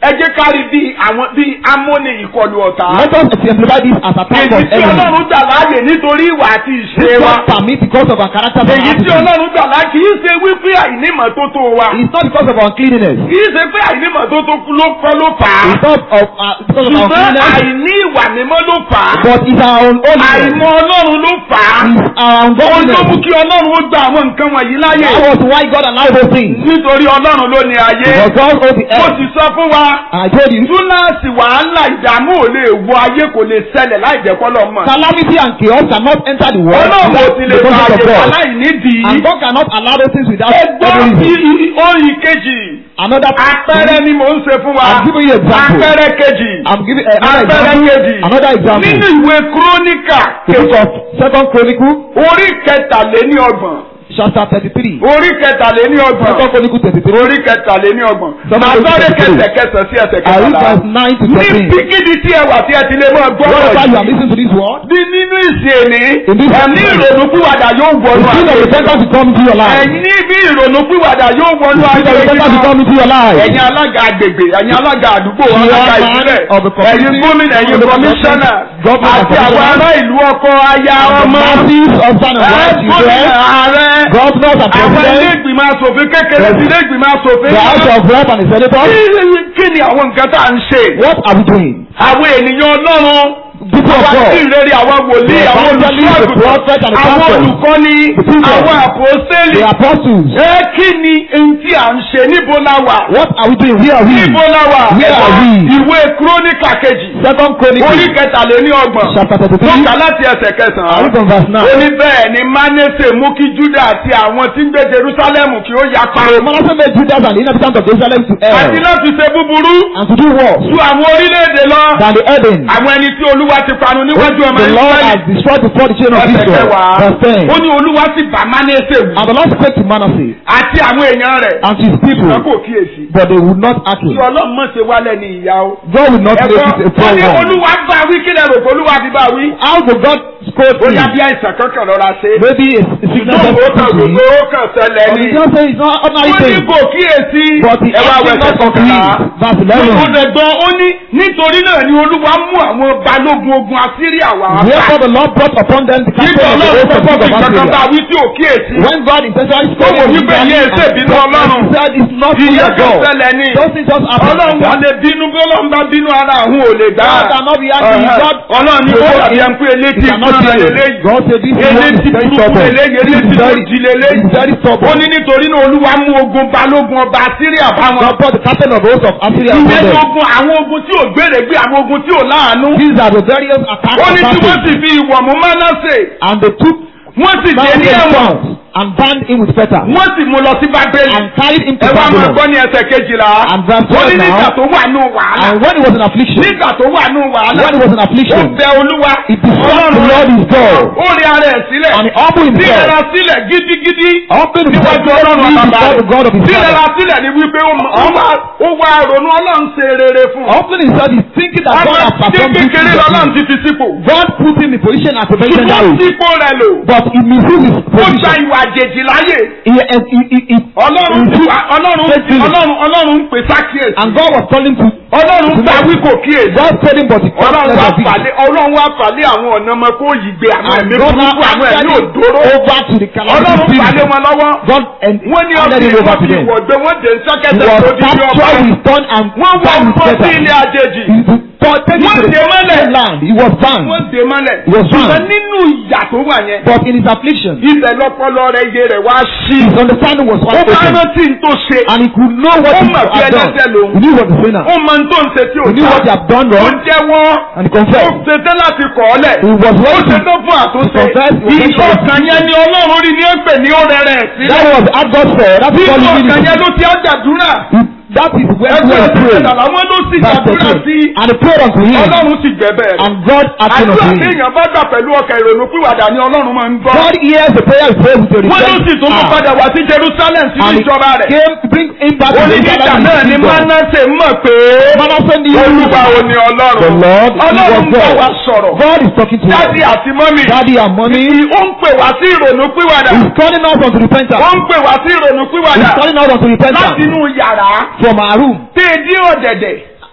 ẹ jẹ́ ká rí bí àwọn bí amóni ìkọlù ọ̀tá. Let us exemplify this as a type èyí of tí enemy. ọlọ́run gbà láàyè nítorí ìwà àti ìṣe This wa. God permit because of our character and èyí tí attitude. ọlọ́run gbà láàyè kì í ṣe wípé àìnímọ̀tótó wa. It's not because of our uncleanness. kì í ṣe pé àìnímọ̀tótó ló kọ́ ló fà á. It's not of, uh, because of our ṣùgbọ́n uncleanness. àìní ìwà mímọ́ ló fà á. But it's our own holiness. àìmọ̀ ọlọ́run ló fà á. It's our ohun tó mú ungodliness. kí ọlọ́run ó gba àwọn nǹkan wọ̀nyí láyè. That was why God allowed those things. nítorí ọlọ́run ló ní ayé. Because God owns the mo earth. sì sọ fún wa. And I told you, túláàsì wàhálà ìdààmú ò lè wọ ayé kò lè ṣẹlẹ̀ láì jẹ́ kọ́lọ́ mọ̀. calamity and chaos cannot enter the world ọlọ́run ò without sì the lè fa presence of àyè wà God. láì nídìí. And God cannot allow those things without ẹgbọ́n any ti reason. oyin kejì. Another àpẹẹrẹ ni mò ń ṣe fún wa. I'm giving you example. àpẹẹrẹ kejì. I'm giving uh, another àpẹẹrẹ example. kejì. Another example. nínú ìwé kúrónìkà The book of Second Chronicle, orí kẹtàléní ọgbọ̀n. chapter thirty-three. orí kẹtàléní ọgbọ̀n. Second Chronicle thirty-three. orí kẹtàléní ọgbọ̀n. Sọ́mọ́ màá orí sáré kẹtàléní. kẹsẹ̀ kẹsẹ̀ sí ẹsẹ̀ I read kẹtàlá. verse nine to ní thirteen. bíkídi tí ẹ wà tí ẹ ti lè máa gbọ́ Whenever you are ọ̀rọ̀ yìí. listening to this word, bí nínú ìsìn èní In this ẹ̀mí moment. ìrònúpìwàdà yóò the wọnú spirit of ayé repentance will come into your life. ẹ̀yin ní bí ìrònúpìwàdà yóò wọnú The spirit of ayé repentance will come into your life. ẹ̀yin alága agbègbè ẹ̀yin alága àdúgbò You alága are man ìbílẹ̀ of the community, ẹ̀yin gómìnà ẹ̀yin of the kọmíṣánná government, àti àwọn commissioner, ará ìlú ọkọ aya The ọmọ masses of son and ẹ̀ wife, gómìnà children, ààrẹ governors and àwọn ilé presidents, ìgbìmọ̀ asòfin kékeré sí ilé ìgbìmọ̀ asòfin the house of rep and the senators. Kí- kí ni àwọn nǹkan tá à ń ṣe What are we doing? àwọn ènìyàn ọlọ́run People of àwọn God. tí ìrere àwọn wòlíì The àwọn evangelists, the prophet and the àwọn pastor. olùkọ́ni The teachers. àwọn àpòsẹ́lì. The apostles. ẹ kí ni ohun tí à ń ṣe níbo la wà. What are we doing? Where are we? níbo la wà. Where are we? ìwé kúrónìkà kejì. Second orí Chronicle, kẹtàléní ọgbọ̀n. chapter mo thirty-three. kà láti ẹsẹ̀ I kẹsàn-án. read from verse ó nine. ní bẹ́ẹ̀ ni Mánésè mú kí Júdà àti àwọn tí ń gbé Jerúsálẹ́mù kí ó yapa. So Manasseh made Judah and the inhabitants of Jerusalem to err àti láti ṣe búburú. and to do worse ju àwọn orílẹ̀-èdè lọ. than the Eden. àwọn ẹni tí Olúwa ti parun níwájú ọmọ The Lord Ísírẹ́lì. has destroyed before the children of ẹsẹ̀ Israel. kẹwàá. Verse ten. ó ní Olúwa sì bá Mánésè wù. And the Lord spake to Manasseh àti àwọn èèyàn rẹ̀. and to his people, ṣùgbọ́n kò kíyèsí. but they would not act kí it. ọlọ́run mọ̀ ṣe wálẹ̀ ní ìyá o. God will not make ẹ̀gbọ́n it a ó poor ní one. olúwa bá wí kí lẹ́rù kó olúwa fi bá wí. How will God scold ó me? yá bí àìsàn kankan lọ́ra ṣe. Maybe a a sickness ṣùgbọ́n ó kàn has come to me. gbogbo ó kàn ṣẹlẹ̀ But ni. the just say it's not ó ordinary ní thing. kò kíyèsí. But the ẹ wá acting wẹ̀sẹ̀ not kọkànlá. complete. Verse eleven. ó dẹ̀gbọ́n ó ní nítorí náà ni olúwa mú àwọn balógun ogun Asíríà wá. Therefore the Lord brought upon them the nígbà captain of the ọlọ́run host sọ of fún the mi kankan bá Assyria. wí tí ò kíyèsí. When God intentionally Ó spoke wò to wípé Israel ilé and ẹsẹ̀ bínú ọlọ́run. he said it's not true ìyẹn of kan God. ṣẹlẹ̀ ni. Those things just happen. ọlọ́run wà lè bínú bí ọlọ́run bá bínú ara àwọn ò lè gbà. God cannot be angry. God ọlọ́run ní ó dàbí ẹni pé he elétí cannot fúnra be lélẹ́yìí. God said this one elétí is very burúkú stubborn. lélẹ́yìí This is elétí tó very jí lélẹ́yìí. is very ó stubborn. ní nítorí náà olúwa mú ogun balógun ọba Síríà bá wọn. God brought the captain of the host of Assyria upon ìyẹn ní them. ogun àwọn ogun tí ò gbére gbé àwọn ogun tí ò láàánú. These are the various attacks ó of ní tí wọ́n sì Assyria. fi ìwọ̀ mú Mánásè. And they took wọ́n sì dé ní Manasseh ẹ̀wọ̀n. bound and bound him with fetters wọ́n sì mú lọ sí Bábélì. and carried him to ẹ wá máa Babylon. gbọ́ ní ẹsẹ̀ kejìlá. And verse ó ní 12 nígbà now. tó wà nù wàhálà. And when he was in affliction, nígbà tó wà nù wàhálà. when he was in ó affliction, bẹ olúwa. he besought the Lord his God ó rí ara ẹ̀ sílẹ̀. and he humbled bí himself. ẹra sílẹ̀ gidigidi. Humbled himself níwájú ọlọ́run before bàbá the God of rẹ̀. his bí ẹra father. sílẹ̀ ni wípé ó mọ- ó wá ó wá ronú ọlọ́run ṣe rere fún un. Humbled himself is thinking that God ọmọ has tí performed good kékeré things for lọ́lọ́run him. ti fi sípò. God put him in position as a president ṣùgbọ́n now. sípò rẹ̀ lò. But he misused his ó gba position. ìwà àjèjì láyè. He, he, he, he, he, ọlọ́run he took- ọlọ́run faithfully. ọlọ́run ọlọ́run ń pè sákìyèsí. and God was calling to ọlọ́run gbà wí kò kíyèsí. God told him but he ọlọ́run can't wá let it fàlẹ́ ọlọ́run wá fàlẹ́ àwọn ọ̀nà ọmọ kó yìí gbé àwọn And ẹ̀mí God burúkú àwọn ẹ̀mí handed òdòró. it over to the calamity ọlọ́run spirit. fàlẹ́ wọn lọ́wọ́. God and wọ́n ní handed ọ̀sìn it over wọ́n to fi them. wọ̀gbẹ́ wọ́n dé He sọ́kẹ́tẹ̀ was tó di ní ọba. captured with stone and wọ́n wá bound with bọ́ sí fetters. ilé àjèjì. He was taken Wọ́n to dè mọ́lẹ̀. the land. He was bound. wọ́n dé mọ́lẹ̀. He was ṣùgbọ́n bound. nínú ìyà tó wà yẹn. But in his affliction, ibẹ̀ lọ́pọlọ rẹ̀ iye rẹ̀ wá sí. his understanding was ó wide bá open. rántí n tó ṣe. And he could know what Ó he mọ̀ pé had done. ẹlẹ́ṣẹ̀ lòun. He knew what the sinner. ó mọ n tó ń ṣe tí ò He knew what he dá. had done ó wrong. jẹ́wọ́. And he ó confessed. ṣetán láti kọ̀ ọ́ lẹ̀. He was ó ready to ṣetán fún àtúnṣe. confess, he was ready to ìṣọ̀kan yẹn ni ọlọ́run rí ní ẹ̀pẹ̀ ní ó rẹ̀rẹ̀ sílẹ̀. That was what God said. That's nínú what he ọkàn yẹn needed. ló ti á gbàdúrà. That is where ẹgbẹ́ we pray. ìṣẹ̀lẹ̀ àwọn ló sì Verse gbàdúrà 13. sí. And he prayed unto him. ọlọ́run sì gbẹ̀bẹ̀ rẹ̀. And God acted àdúrà unto tí him. èèyàn bá gbà pẹ̀lú ọkàn ìrònú pìwàdà ni ọlọ́run máa ń gbọ́. God hears the prayer he prays with a wọ́n ló sì tún mú repentant padà heart. wá sí Jerusalem sínú And he ìjọba rẹ̀. came to bring him back to onídìjà Jerusalem náà in ni his kingdom. Mánásè mọ̀ pé Manasseh knew olúwa ò ní the ọlọ́run. Lord he ọlọ́run was ń bá wa God. sọ̀rọ̀. God is talking to dádì us. àti mọ́mì. Daddy and mommy. ó ń pè wá sí ìrònú pìwàdà. He's calling us unto ó repentance. ń pè wá sí ìrònú pìwàdà. He's calling us unto láti repentance inú yàrá. from our room téèdí ọ̀dẹ̀dẹ̀.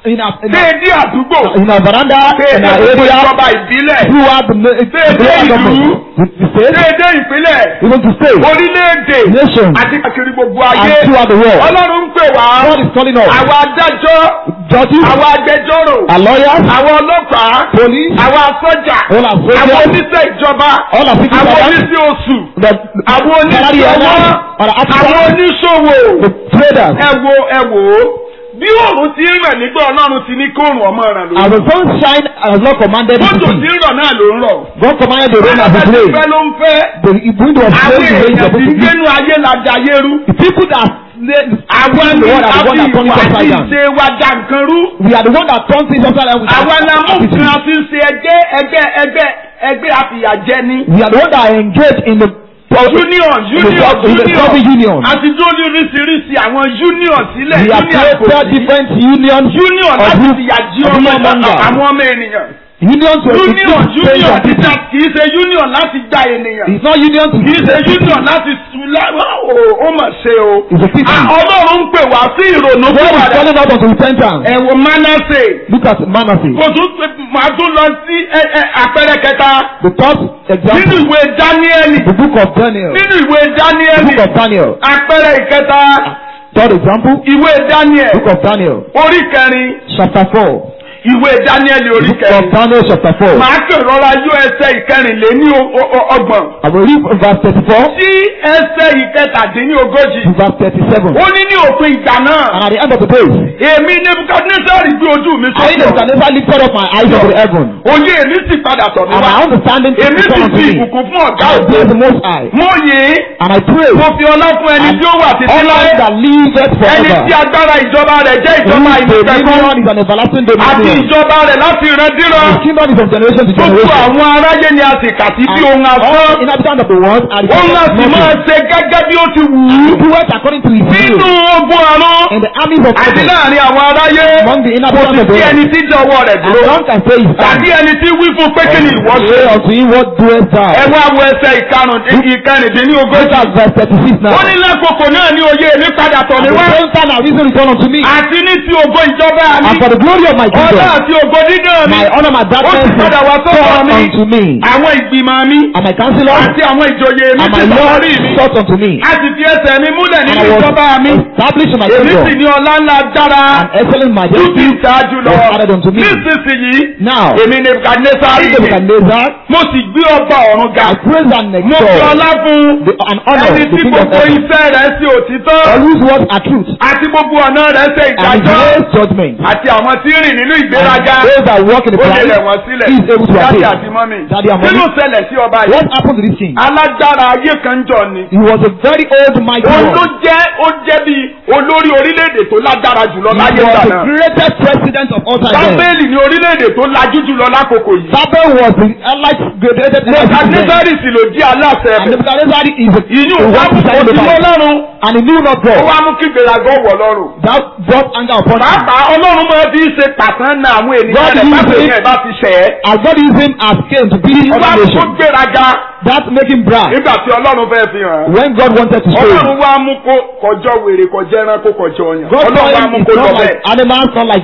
in our, in our, déédé àdúgbò in our veranda, in déédé our gbogbo area, ìjọba ìbílẹ̀ throughout the, the, the Déédé local ìlú. government, the, the state, déédé ìpínlẹ̀ even to state, orílẹ̀-èdè nation, àti káàkiri gbogbo and ayé throughout the world. ọlọ́run ń pè wá God is calling us. àwọn adájọ́ Judges, àwọn agbẹjọ́rò our lawyers, àwọn ọlọ́pàá police, àwọn sọ́jà all our àwọn soldiers, oníṣẹ́ ìjọba all our civil àwọn servants, oníṣẹ́ oṣù the, àwọn the salary oníṣẹ́ ọwọ́ earners, our àwọn artisans, oníṣòwò the traders. ẹ wo ẹ wò ó bí òòrùn ti ń ràn nígbà ọlọ́run ti ní kóòrùn ọmọ ràn As lórí the sun shine, as Lord commanded it to bójú ti be. ń rọ̀ náà ló ń rọ̀ God commanded the rain as it bẹ́ẹ̀ rain. fẹ́ ló ń fẹ́ The wind was àwọn blowing the rain èèyàn supposed ti to be. gbénu ayé lajà ayérú The people that slay àwọn the ní one that the one that àfi turn it ìwà upside tí down. ṣe wa jà nǹkan rú We are the one that turn things upside down with àwọn our alamú attitude. kan fi ń ṣe ẹgbẹ́ ẹgbẹ́ ẹgbẹ́ ẹgbẹ́ àfìyàjẹni We are the one that engage in the union in the union in the service union union. àti tó ní oríṣiríṣi àwọn union sílẹ̀ We have union kò created sí. different unions. union of láti group- fìyà jí of ọmọ human hunger. àwọn ọmọ ènìyàn Union to union inflict pain union on people. títà kìí ṣe union láti gba ènìyàn It's not union to kìí ṣe union láti sùlá ó mà ṣe o It's a pity. Ah, ọlọ́run ń pè wá sí ìrònú God fún is wa calling us unto repentance. ẹ̀wọ̀n manasse Look at Manasseh. kò tún máa tún lọ sí ẹ, ẹ, àpẹẹrẹ kẹta The third nínú example, ìwé dáníẹ́lì the book of Daniel. nínú ìwé The dáníẹ́lì book of Daniel. àpẹẹrẹ ìkẹta Third example, ìwé dáníẹ́lì book of Daniel. orí kẹrin Chapter 4. ìwé dáníẹ́lì The orí book of kẹrin Daniel chapter 4. màá kàn rọra yọ ẹsẹ̀ ìkẹrìnléní o- o- o- ọgbọ̀n I will read from verse 34 sí ẹsẹ̀ ìkẹtàdínní ogójì to verse 37. ó ní ní òpin ìgbà náà And at the end of the day, èmi nebukadnesari gbé ojú mi I sókè Nebuchadnezzar lifted up my eyes unto the heaven, òye èmi sì padà tọ̀ mí and wá my understanding to èmi sì come unto fi me. ìbùkún fún ọ̀gá I ògo praise the Most High, mo yìn and I pray, mo fi ọlá fún ẹni and tí ó wà títí honor láé that liveth ẹni forever. tí agbára ìjọba rẹ̀ jẹ́ ìjọba Whose ìmọ̀tẹ́kùn dominion is an everlasting àti dominion. ìjọba rẹ̀ láti ìrandíran His kingdom is from generation to gbogbo generation. àwọn aráyé ni a sì kà sí bí ohun All asán inhabitants of the world are òun náà sì máa nothing. ṣe gẹ́gẹ́ bí ó ti wù ú He doeth according to his nínú will. ogun àrùn In the armies of àti heaven, láàrin àwọn aráyé among the kò inhabitants sì of the sí ẹni world, tí jọ̀wọ́ rẹ̀ and dúró none can say his tàbí hand. ẹni tí wí fún pé kí ni ìwọ ṣe Say unto him, what doest thou? ẹ wá wo ẹsẹ̀ ìkarùn-ún ìkẹrìndínlógójì Look at verse 36 now. ó ní lákòókò náà ní oyè èmi padà tọ̀ At mí the wá same time, our reason return unto me. àti ní ti ògo ìjọba mi And for the glory of my ọlá kingdom, àti ògo dídán mi my honor, my ó darkness sì is padà wá sọ́dọ̀ sought mi unto me. àwọn ìgbìmọ̀ mi And my counselor àti àwọn ìjòyè mi and ti my sọ Lord orí mi sought unto me. a sì fi ẹsẹ̀ mi múlẹ̀ And nínú I was ìjọba mi established in my èmi sì kingdom. ní ọlá ńlá dára And excellent tó majesty ti ṣáájú lọ was added unto me. nísinsìnyí Now, èmi Nebukadnesari I, Nebuchadnezzar, mo sì gbé ọba ọ̀run ga I praise and mo fi exalt ọlá fún the, and honor ẹni the tí King of gbogbo heaven. iṣẹ́ rẹ̀ sí òtítọ́ All whose words are truth àti gbogbo ọ̀nà rẹ̀ ṣe and his ìdájọ́ ways judgment. àti àwọn tí ń rìn nínú And ìgbéraga those that walk in the ó lè pride, rẹ̀ wọ́n sílẹ̀ he is able to dáàdì attain. àti mọ́mì Daddy and kí ló mommy. ṣẹlẹ̀ sí ọba yìí What happened to this king? alágbára ayé kan jọ ni He was a very old mighty òun ló one. jẹ́ ó jẹ́ bí olórí orílẹ̀-èdè tó lágbára jùlọ He láyé was ìgbà the náà greatest president of all time. then. bábélì ni orílẹ̀-èdè tó lajú jùlọ lákòókò yìí Babel was the elite greatest president. nebukadnesari sì ló jí aláṣẹ And ẹ̀bẹ̀ Nebuchadnezzar is a ìyún the wá one mú beside the òsì Bible. ọlọ́run And he knew not ó God. wá mú kí gbèrágọ́ wọ̀ lọ́rùn That brought anger upon him. pàápàá ọlọ́run máa fi ṣe pàtàn náà àwọn ènìyàn God rẹ̀ used bábélì it- yẹn bá ti ṣẹ̀ ẹ́ As God used him as king to be wá other mú kó nation. gbéraga That make him brag. nígbà tí ọlọ́run fẹ́ fi hàn án When God wanted to show him. ọlọ́run wá mú kó kọjọ́ wèrè kọjọ́ ẹranko kọjọ́ ọyàn God ọlọ́run told wá him mú it's kó lọ not like bẹ́ẹ̀ animals, not like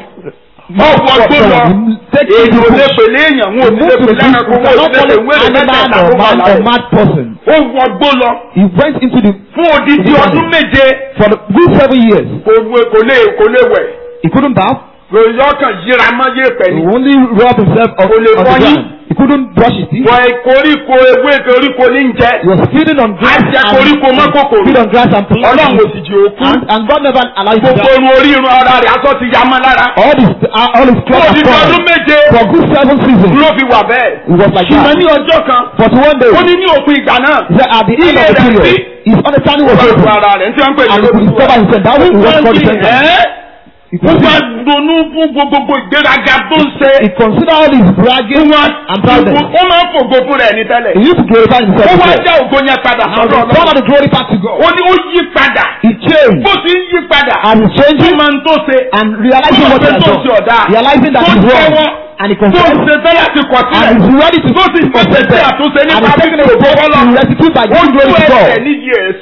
ọ̀pọ̀ tó lọ Take èyí it to ò lè bush. pèlè èèyàn wọn ò Move sì lè to the pèlè bush. ẹranko You wọn ò cannot sì lè call pè it wéré animal mẹ́tẹ̀ẹ̀ta or tó wà man or láyé mad person. ó wọgbó lọ He went into the fún odidi ọdún méje for the good seven years. kò wé- kò lè kò lè wẹ̀ He couldn't bath. lórí ọkàn yíra mọ́ yé pẹ̀ He ní. only rub himself on, Kò lè on the fọyín. ground. He couldn't brush his teeth. wọ koríko ewé koríko ní ń jẹ He was feeding on grass Á jẹ koríko mọ́ kòkòrò. feed on grass and ọlọ́run plants. ò sì jẹ́ òkú And, and God never allowed him to gbogbo die. irun orí irun ara rẹ̀ aṣọ ti ya mọ́ lára All his uh, all his fún clothes odidi are ọdún torn. méje For good seven seasons. ló fi wà bẹ́ẹ̀ He was like ṣùgbọ́n that. ní ọjọ́ kan But one day, ó ní ní òpin ìgbà náà he said, at the end of the Iye rẹ̀ period, sí. his understanding was ó bá open. lu ara rẹ̀ ní tí wọ́n ń pè ní And he could discover himself. That was what God sent him. He ó could bá see- ronú fún gbogbo ìgbéraga tó ń ṣe he considered all his bragging and proudness. ó máa ń fògo fún rẹ̀ ní tẹ́lẹ̀ He used to glorify himself. ó wá before. já ògo yẹn padà Now sọ́dọ̀ the ọlọ́run all of the glory back to God. ó ní ó yí padà He changed bó ti ń yí padà and he ó changing máa ń tó ṣe and realizing Ó what he mọ̀ pé had tó done. ṣe ọ̀dà. Realizing that Tó he's wrong. jẹ́wọ́. And he tó confessed. ṣe tẹ́lẹ̀ ti kọ̀ And sílẹ̀ he's ready to tó sì pèsè sí àtúnṣe And nípa he's taking a fífi ògo step bọ́lọ̀ to restitute by ó giving ju glory to ẹsẹ̀ God. níyì ẹ̀ sí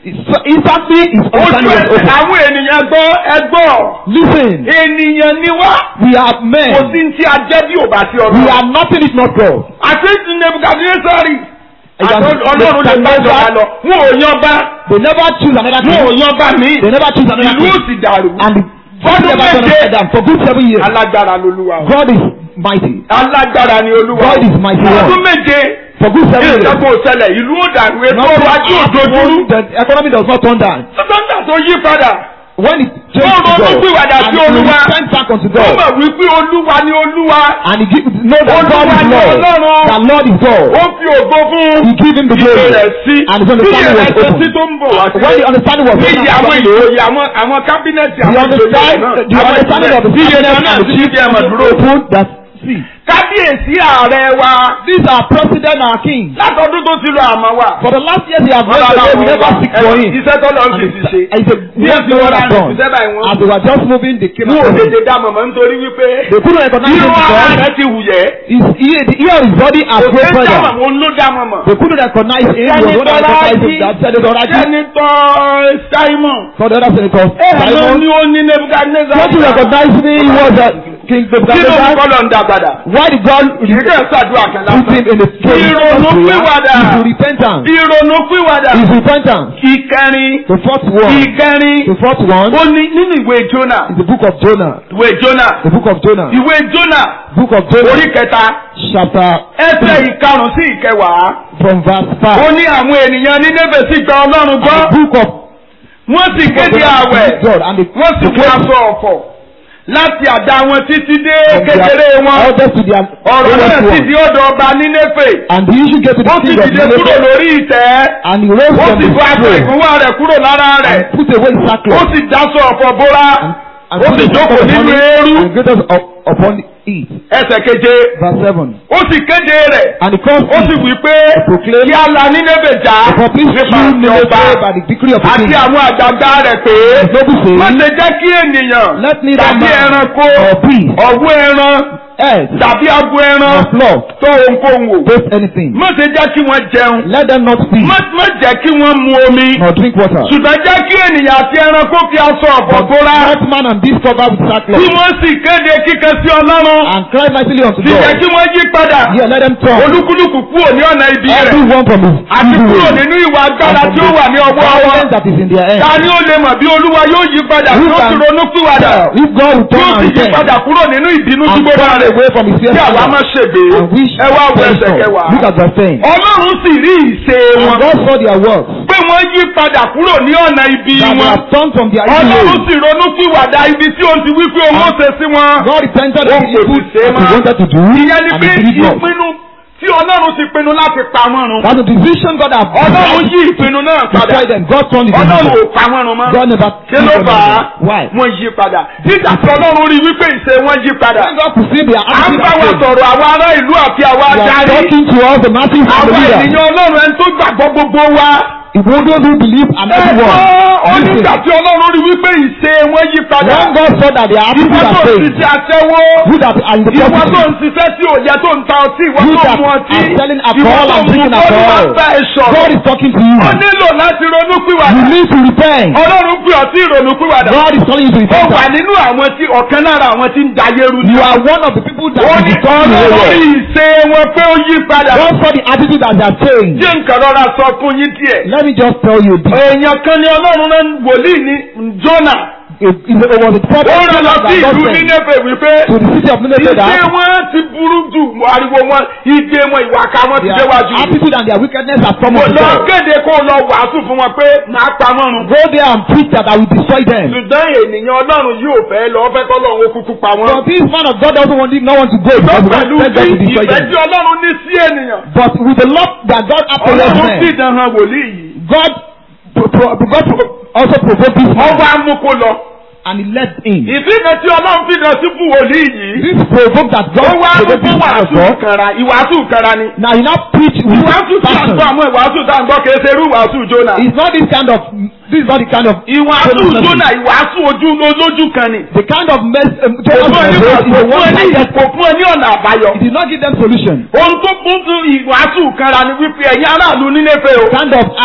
So instantly his ojú understanding was ẹsẹ̀ open. àwọn ènìyàn gbọ́ ẹgbọ́ Listen, ènìyàn ni wá we are men. kò sí tí a jẹ́ bí ò bá sí We ọlọ́run. are nothing if not God. àti nebukadnesari Ẹja ọlọ́run lè bá jọba lọ wọn ò yan bá They never choose another wọn ò king. yan bá mi They never choose another ìlú ò king. sì dàrú And the God Ọdún never turned méje. upside down for good seven years. alágbára lolúwa o. God is mighty. alágbára ni olúwa God is mighty one. ọdún méje For good seven years. ìjọba òṣẹlẹ̀ ìlú ò dàrú ètò Nothing ọrọ̀ ajé òdòdúrú happened. The economy does not turn down. sọ́tọ́ńtà tó yí padà When it changed Ó to ronú God, pìwàdà and sí he Olúwa. repent back unto ó God, mọ̀ wípé olúwa ni olúwa and he give, know that God Olúwa is ni Lord, Ọlọ́run. that Lord is God. ó fi ògo fún He give him the ìṣe glory, rẹ̀ sí and his bí understanding was ìrẹsẹ̀ sí open. tó ń bọ̀ wá When the sí understanding was open, níyì àwọn ìjòyè àwọn àwọn kábínẹ̀tì the àwọn ìjòyè understand, náà the understanding of the iye cabinet kan náà and the sí chief ibi ẹ̀mọ̀ dúró open that see. kábíyèsí ààrẹ wa These are president and king. látọdún tó ti lọ àmọ́ wa. For the last years they have gone away, we never seek for him. iṣẹ́ tó lọ And sí ti it's, ṣe. it's a Bí work èsì they wọn have láti done. ṣiṣẹ́ báyìí As wọ́n. they were just moving, they came Wọ́n ò out. tètè dá mọ̀mọ́ nítorí wípé. They couldn't recognize him Irun ara because rẹ̀ ti wùyẹ́. his ear, the ear of his body has Kò grown sí dá further. mọ̀mọ́ òun ló dá mọ̀mọ́. They couldn't recognize him. He was the one that recognized him. That said it already. Sẹ́nitọ́ Simon. For the other senator, Ẹ ló Simon. ní ó ní Nebuchadnezzar. Don't you recognize me? He was a king Kí ló ń Nebuchadnezzar. kọ́ lọ ń dá padà? Why did God Ìgbésẹ̀ ń ṣàdúrà kan put him lásán. in the throne? Ìrònú pìwàdà. Is repentance. Ìrònú pìwàdà. Is repentance. Ìkẹrin. The fourth one. Ìkẹrin. The fourth one Ó ní nínú ìwé Jónà. is the book of Jonah. Ìwé Jónà. The book of Jonah. Ìwé Jónà. Book of Jonah. Orí kẹta. Chapter Ẹsẹ̀ ìkarùn-ún sí ìkẹwàá. from verse Ó five. ní àwọn ènìyàn ní Nébè sì gba Ọlọ́run And gbọ́. the book of Wọ́n sì kéde àwẹ̀. God and the Wọ́n sì the fi aṣọ ọ̀fọ̀. Láti àdá wọn títí dé kékeré wọn. elders to their Ọ̀rọ̀ náà lowest sì one. di ọ̀dọ̀ ọba ní Néfè. And the issue get to the Ó sì king of dìde kúrò Nineveh. lórí ìtẹ́. And he rose Ó from sì the bọ́ aṣọ throne ìgúnwà rẹ̀ kúrò lára rẹ̀. and put away his Ó sackcloth. sì dáṣọ ọ̀fọ̀ bóra. And Ó put sì his jókòó sackcloth upon nínú it eérú. and get us up upon it. Ẹsẹ̀ keje. Verse seven. Ó sì kéde rẹ̀. And he caused Ó sì it wí pé proclaim kí a la ní Nébè já. for peace nípa through àti ọba Nineveh by the decree of the àti king. àwọn àgbàgbà rẹ̀ pé His noble má saying, ṣe jẹ́ kí ènìyàn Let neither tàbí man ẹranko or beast, ọ̀wọ́ ẹran earth, tàbí abo ẹran nor flock tó ohunkóhun wò. taste anything. má ṣe jẹ́ kí wọ́n jẹun. Let them not speak má má jẹ́ kí wọ́n mu omi. nor drink water. ṣùgbọ́n jẹ́ kí ènìyàn àti ẹranko fi aṣọ ọ̀fọ̀ bóra. Let man and beast cover with tí sackcloth wọ́n sì kéde kíkan sí ọlọ́run. and cry mightily unto sì jẹ́ God. kí wọ́n yí padà. Yeah, let them turn. olúkúlùkù kúrò ní ọ̀nà ibi rẹ̀. Everyone from his àti evil kúrò way nínú ìwà and agbára from tí ó wà ní the ọwọ́ wọn. violence that is in their ta hand. ni ó lè mọ̀ bí olúwa yóò yí padà tí Who ó can sì ronú pìwàdà If God will tí ó turn sì and yí repent padà kúrò nínú ìbínú tí and gbogbo turn rẹ̀ away from his fear kí àwa má ṣègbè and wish ẹ wá wo for ẹsẹ̀ kẹwàá. Look at verse 10. ọlọ́run sì rí ìṣe And wọn God saw their works pé wọ́n yí padà kúrò ní ọ̀nà ibi that they wọn have turned from their evil ọlọ́run ways. sì ronú pìwàdà ibi tí ó ti wí pé òun ó ṣe sí wọn. God repented of Ó the kò evil sì ṣe that he mọ́. wanted to do ìyẹn ni and pé he did not. ìpinnu tí ọlọ́run ti pinnu láti pa wọ́n run That's the decision God has ọlọ́run decided yí ìpinnu náà to padà destroy them. God turned it ọlọ́run ò around. pa wọ́n run mọ́. God never kí ló killed fà á them. Why? wọ́n yí padà nígbà tí ọlọ́run rí wípé ìṣe wọn yí padà When God perceived their à ń attitude bá and wa faith, sọ̀rọ̀ àwọn ará ìlú àti àwọn we are adarí talking to all the masses and the àwọn leaders. ènìyàn ọlọ́run ẹni tó gbàgbọ́ gbogbo wa. If we don't do believe and everyone. ó Listen. nígbà tí ọlọ́run rí wípé ìṣe wọn yí padà When God saw that their attitude ìwọ and tó ń faith, ṣiṣẹ́ aṣẹ́wó who that are in the ìwọ tó property, ń ṣiṣẹ́ tí ò yẹ tó ń ta ọtí ìwọ You tó that ń mu ọtí are selling ìwọ alcohol tó and ń mu drinking bọ́ọ̀lù máa alcohol. ń bá ẹ God sọ̀rọ̀ is talking to you. ó nílò láti ronú You pìwàdà need to repent. ọlọ́run pè ọ́ sí ìrònú pìwàdà God is calling you to ó wà repent. nínú àwọn tí ọ̀kan lára àwọn tí ń dayéru ni You are one of the people that ó is ní becoming the ọlọ́run rí world. ìṣe wọn pé ó yí padà God saw the attitude that they are saying. jẹ́ nǹkan rọra sọ fún yín díẹ̀ Let me just tell you this. èèyàn kan ní ọlọ́run rán wòlíì ní Jónà It, it, it was a prophet ó rán lọ that sí God ìlú sent Nínéfè wípé to the city of Nineveh ìṣe that wọn ti burú jù ariwo wọn ìdè wọn ìwàkà wọn ti their déwájú attitude and their wickedness have come mo up to lọ God. kéde kó lọ wàásù fún wọn pé màá pa wọn run Go there and preach that I will destroy them. ṣùgbọ́n ènìyàn ọlọ́run yóò fẹ́ lọ fẹ́ kọ́ lọ́run ó kúkú pa wọn. But this man of God doesn't want no one to go because he pẹ̀lú wants them to bí destroy ìfẹ́ them. tí ọlọ́run ní sí ènìyàn But with the love that God has towards ọlọ́run sì men, dán han wòlíì yìí God, pro- pro- God pro- also provoked this man ọwọ́ amúkó lọ. and he let in. ìdí kan tí ọlọ́run fi dán sí fún wòlíì yìí This provoked that ó God wá provoked fún this man of wàásù God. kanra ìwàásù kanra ni. Now he now preach with ìwàásù tí a passion. gbọ́ àwọn ìwàásù tá a gbọ́ kì í ṣe irú ìwàásù Jónà. It's not this kind of this is not the kind of ìwàásù Jonah Jónà ìwàásù ojú olójú kan ni. the kind of mess um, kò Jonah's fún ẹ ní message is kò the fún one ẹ ní that kò fún ẹ ní ọ̀nà àbáyọ. He did not give them solution. ohun tó kún fún ìwàásù kanra ni wípé ẹ̀yin aráàlú Nínéfè o. Kind of and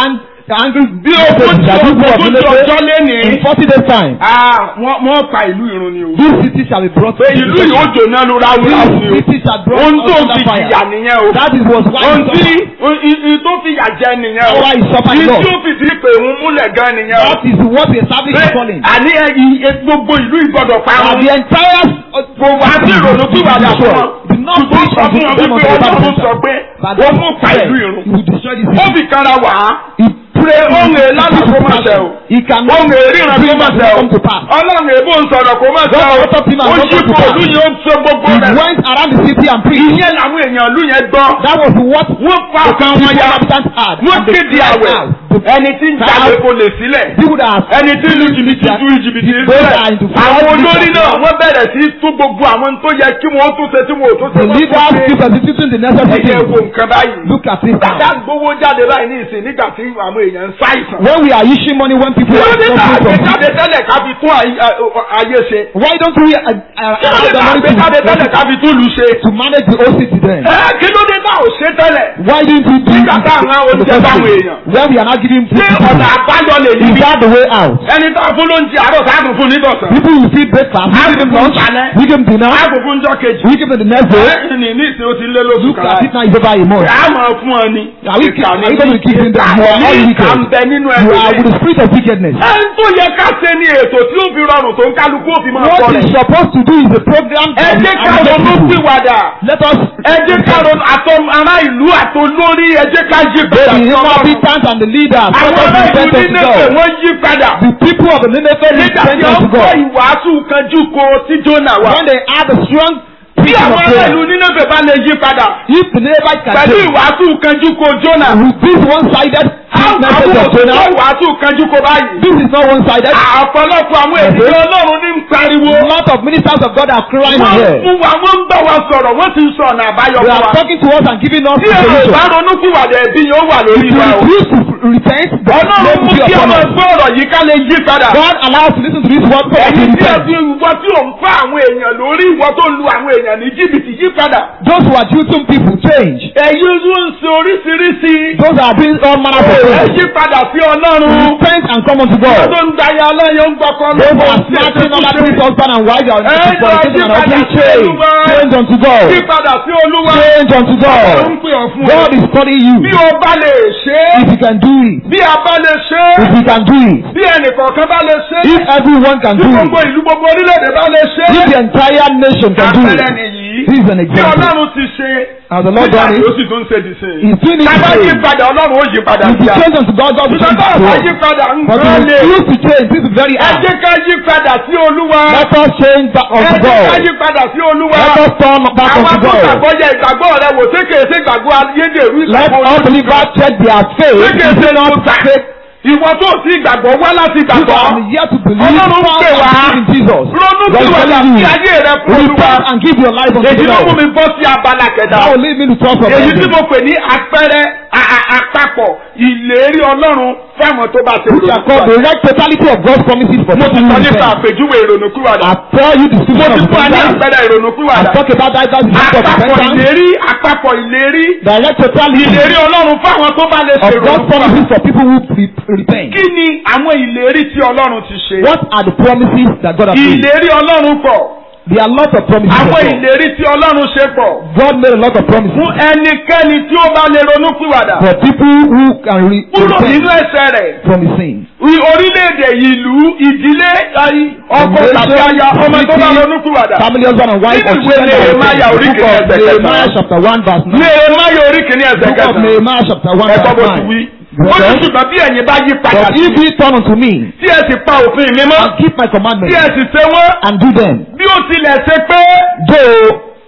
angry bí ogún tí ogún tí ọjọ́ lénìí. in forty days time. Ah, wọ́n wọ́n pa ìlú irun ni o. This city shall be brought pé ìlú yìí ó jóná ló ráúráú ni o. This city shall brought ohun tó under fi fire. jìyà nìyẹn o. That is was why ohun he tí suffered. ohun tó fi yà jẹ nìyẹn o. Why he suffered ìdí Lord. tí ó fi di pé òun múlẹ̀ gan nìyẹn o. That is what he established pé his calling. àní ẹ ì- gbogbo ìlú ìgbọ́dọ̀ And parun. the entire gbogbo àti ìrònú tí wàdà fún wọn. Do not ṣùgbọ́n preach sọ unto fún wọn them wípé unto the ọlọ́run Bible sọ pé But ó that mú pa ìlú he irun. will destroy this ó city. fi kára wá. He pé ohun èlànà kó má ṣe o. He cannot ohun èríran kó má ṣe o. come to pass. ọlọ́run èbó ń sọ̀rọ̀ kó má ṣe God o. will talk to him and ó not yí come to kó pass. ìlú yẹn ó ṣe gbogbo He rẹ̀. went around the city and preached. ìyẹn làwọn èèyàn ìlú yẹn gbọ́. That was what wọ́n fa ọkàn the wọn ya. inhabitants had. wọ́n And they kéde cried àwẹ̀. out. The ẹni tí ń jalè kò lè sílẹ̀. people that are ẹni tí ń lu jìbìtì ju jìbìtì Those sílẹ̀. are into fraud àwọn olórí business. náà wọ́n bẹ̀rẹ̀ sí tú gbogbo àwọn tó yẹ kí wọ́n tún ṣe tí wọ́n ò tún ṣe the wọ́n tún leaders ṣe. keep executing the necessary ẹ̀yẹ wo things. nǹkan báyìí. Look at it Bàtà now. gbowó jáde báyìí ní ìsìn nígbà tí àwọn èèyàn ń ṣàìsàn. When we are issuing money when people Kí ló are dé tá suffering from àgbéjáde tẹ́lẹ̀ ká fi tún àyè- à- ayé ṣe? Why don't we uh, uh, Kí ló dé allow the tá money àgbéjáde tẹ́lẹ̀ to, ká fi tún lù ṣe? to manage the whole city then? Ẹ kí ló dé tá ò ṣe tẹ́lẹ̀? Why didn't we do it Nígbà tá à ń rán in the oúnjẹ first fáwọn place? èèyàn. When we are not giving food Ṣé to ọ̀nà people, àbáyọ lè is ní? that the way out? Ẹni tá a fún lóúnjẹ àárọ̀ sáàtún fún nítọ̀sán. People will feed breakfast, we give them lunch, we give them dinner, Àpò fún ọjọ́ kejì. we give them the next day. Ẹ ní ní ìsìn ó ti lé lóṣù Look kan. at it now, it's over a month. Ẹ á máa fún ọ ni. Are we, Ìkà are ni we going to give them that more? Ìkà All ní ìkà wicked. ń bẹ nínú You ẹ̀rọ are with the spirit of wickedness. Ẹni tó yẹ ká ṣe ní ètò tí ó fi rọrùn tó ń kálukú ó fi máa kọ What rẹ̀. is supposed to do is a program Ẹ that jẹ́ will ká elevate ronú people. pìwàdà. Let us Ẹ jẹ́ ká ronú àtọ ará ìlú àtolórí ẹ jẹ́ ká yí the padà sí Ọlọ́run. inhabitants and the leaders. Let Àwọn us ará ìlú repent unto Nínéfè God. wọ́n yí padà. The people of the Nineveh Nígbà tí repent wọ́n unto gbọ́ God. ìwàásù kanjú ko tí Jónà wà. When they had a strong Bí preaching àwọn of ará ìlú prayer, Nínéfè bá lè yí padà. if the Ninevites can Pẹ̀lú change, ìwàásù kanjú ko Jónà. with this one-sided Àwọn message of òṣìṣẹ́ Jonah, ìwàásù kanjú ko báyìí. this is not one-sided. Ọ̀pọ̀lọpọ̀ àwọn ènìyàn Ọlọ́run ní ń pariwo. A lot of ministers of God are crying Wọ́n here. fún wa, wọ́n ń bá wa sọ̀rọ̀, wọ́n ti ń sọ ọ̀nà àbáyọ They fún are wa. talking to us and giving us Tí èrò solution. bá ronú pìwàdà ẹ̀bí yóò wà If lórí you wa o. refuse to repent, the Ọlọ́run blame mú will be kí upon ọmọ us. ẹgbẹ́ ọ̀rọ̀ yìí ká lè yí padà. God allows us to listen to this word so that we Ẹ̀yin tí ẹ repent. fi ìwọ tí ò ń fá àwọn èèyàn lórí ìwọ tó lu àwọn èèyàn ní jìbìtì yí padà. Those who are judging people change. Ẹ̀yin ló ń ṣe oríṣiríṣi. Those that are doing all manner of Ẹ things. yí padà sí Ọlọ́run. Repent and come unto Wọ́n God. tó ń dayà ọlọ́yọ̀ ń gbọ́kọ́ Those who lọ́wọ́ are snatching other people's husband and wife are Ẹ into fornication and lọ adultery. yí padà sí Change. Olúwa. Change unto God. Yí padà sí Olúwa. Change unto Ó ń God. pè ọ́ fún God ọ. is calling you. Bí o bá lè ṣe é. If you can do it. Bí a bá lè ṣe If é. you can do it. Bí ẹnìkọ̀ọ̀kan bá lè ṣe é. If everyone can Bí do gbogbo it. ìlú gbogbo orílẹ̀-èdè bá lè ṣe If é. the entire nation can do Àpẹẹrẹ it. nìyí. This is an Bí example. Ọlọ́run ti ṣe. As the Lord Nígbà done tí ó it. sì tún ṣe dì sí. He's doing it Tábà yí today. padà Ọlọ́run ó yí padà If sí you a. change unto God, God will change Ìjọba unto ọ̀sán us. yí padà But nǹkan if lè. you refuse to change, this is very Ẹ hard. jẹ́ ká yí padà sí Olúwa. Let us change back Ẹ unto jẹ́ ká God. yí padà sí Olúwa. Let us turn back Àwọn unto God. akọ́gbàgbọ́ yẹ ìgbàgbọ́ rẹ wò ṣé kèé ṣe ìgbàgbọ́ ayédèrú Let ìgbàgbọ́ all believers check their faith. Ṣé kèé ṣe Is it not ìgbà? faith? Ìwọ tó sí ìgbàgbọ́ wá láti You ìgbàgbọ́. are here to believe. Ọlọ́run ń Come pè and wá. believe in Jesus. Ronú God sí is wàdà telling sí you. ayé rẹ fún Olúwa. Repent and give your life unto Èyí ló mú God. mi bọ́ sí abala kẹta. That will lead me to talk of Èyí tí heaven. mo pè ní àpẹẹrẹ a- a- àpapọ̀ ìlérí Ọlọ́run fáwọn tó bá ṣe Which are called the right totality of God's promises for Mo ti people sọ who nípa repent. àpèjúwe ìrònúkúwàdà. I tell you the Mo scripture ti of fún wa ní repentance. àpẹẹrẹ I ìrònúkúwàdà. talk about that as the of Àpapọ̀ repentance. ìlérí àpapọ̀ ìlérí The right totality ìlérí Ọlọ́run fáwọn tó bá lè of ṣe God's ìrònúkúwàdà. promises for people who re- repent. Kí ni àwọn ìlérí tí Ọlọ́run ti ṣe? What are the promises that God has made? Ìlérí Ọlọ́run pọ̀. There are lots of promises. of Àwọn God. ìlérí tí Ọlọ́run ṣe pọ̀. God made a lot of promises Fún ẹnikẹ́ni tí ó bá lè ronúkúwàdà. for people who can re- Kúrò nínú repent ẹ̀ṣẹ̀ rẹ̀. from his sin. Ì- Orílẹ̀-èdè ìlú ìdílé ayé, ọkọ tàbí aya ọmọ tó bá ronúkúwàdà. Family husband and wife Nínú or ìwé children that Nehemiah repent. orí Book kìíní of ẹsẹ̀ kẹsàn-án. Nehemiah chapter one verse nine. Nehemiah orí kìíní ẹsẹ̀ Book of kẹsàn-án. Nehemiah chapter one Ẹ̀kọ́ bó verse ti nine. wí. Ó ní ṣùgbọ́n bí ẹ̀yin bá yí padà But sí if ye turn unto me tí ẹ sì pa òfin mi mọ́ and keep my tí commandments ẹ sì ṣe wọ́n and do them, bí ó tilẹ̀ ṣe pé though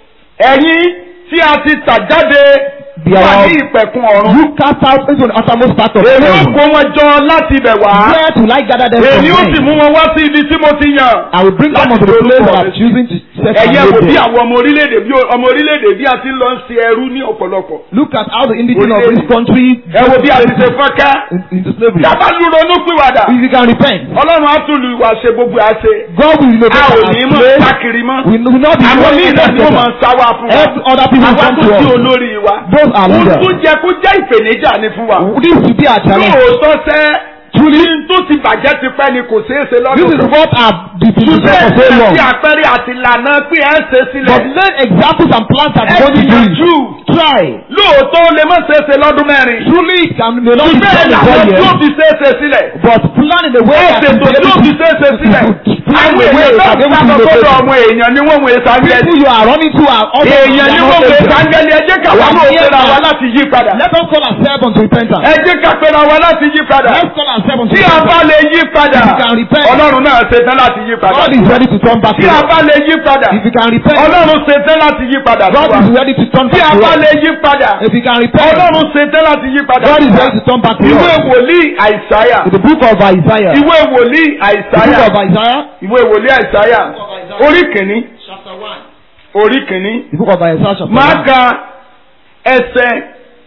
ẹ̀yin tí a ti tà jáde Bí wà àwọn- ní ìpẹ̀kun ọ̀run. you cast out into the uttermost part of Èmi ó heaven. kó wọn jọ láti ibẹ̀ wá. Where will I gather them from Èmi ó sì men? mú wọn wá sí ibi tí mo ti yàn. I will bring them Láti unto the fi place orúkọ that mi I'm choosing to Mo set ẹ̀yẹ and wò made bí them. àwọn ọmọ orílẹ̀-èdè bí ọmọ orílẹ̀-èdè bí a ti ń lọ ń ṣe ẹrú ní ọ̀pọ̀lọpọ̀. Look at how the indigenous of Orílẹ̀-èdè. this country ẹ wo bí a ti ṣe fọ́nká. in- into slavery. Yàrá lu ronú pìwàdà. If you can repent, Ọlọ́run á tún lu ìwà ṣe gbogbo àṣe. God will innovate A ò our ní mọ̀ place. sákiri mọ́. We will not be Àwọn míì going náà ni wọ́n máa together. ń sáwá fún wa. Every other people Àwa come tó to sí us. olórí wa. Those are Ohun leaders. tó jẹ kó jẹ́ ìpèníjà ni fún wa. This will be our challenge. Lóòótọ́ sẹ́, ní tó ti bàjẹ́ ti pẹ́ ni kò ṣeé ṣe This lọ́dún is kan. what I've been doing Ṣùgbọ́n for so ẹ̀sìn long. àti àpẹẹrẹ àti ìlànà pé ẹ̀ ń ṣe But sílẹ̀. let examples and plans that Ẹ God is gbìyànjú. doing. Try. Lóòótọ́ ó lè má ṣeé ṣe lọ́dún mẹ́rin. Truly it can may not be Ṣùgbọ́n done in ìlànà one tí ó year. fi ṣeé ṣe sílẹ̀. But plan in a way Ẹ that ṣètò will be tí ó able fi to ṣeé ṣe sílẹ̀. plan Àwọn in a way èèyàn tó that ń will be sábà able to sọ́dọ̀ locate. ọmọ èèyàn ni wọ́n wòye sáńgẹ́lì. People you are running to are also Èèyàn ni wọ́n wòye sáńgẹ́lì. Ẹ jẹ́ ká wá Wà náà ní pera ẹ̀ka. wa láti yí padà. Let us call ourselves unto repentance. Ẹ jẹ́ ká pera wa láti yí padà. Let's call ourselves unto Tí a bá repentance. lè yí padà, If you can repent. Ọlọ́run náà ṣetán láti yí padà. God is ready to turn back Tí to a us. bá lè yí padà, If you can repent, Ọlọ́run ṣetán láti yí padà sí God wa. is ready to turn Tí back a to bá us. lè yí padà, If you can repent, Ọlọ́run ṣetán láti yí padà God sí is wa. ready to turn back to Ìwé us. wòlíì Àìsáyà. The book of Isaiah. The Ìwé wòlíì book Àìsáyà. of Isaiah. Ìwé wòlíì Àìsáyà. Orí kìíní. Chapter 1. Orí kìíní. The book of Isaiah chapter Máa 1. ka ẹsẹ̀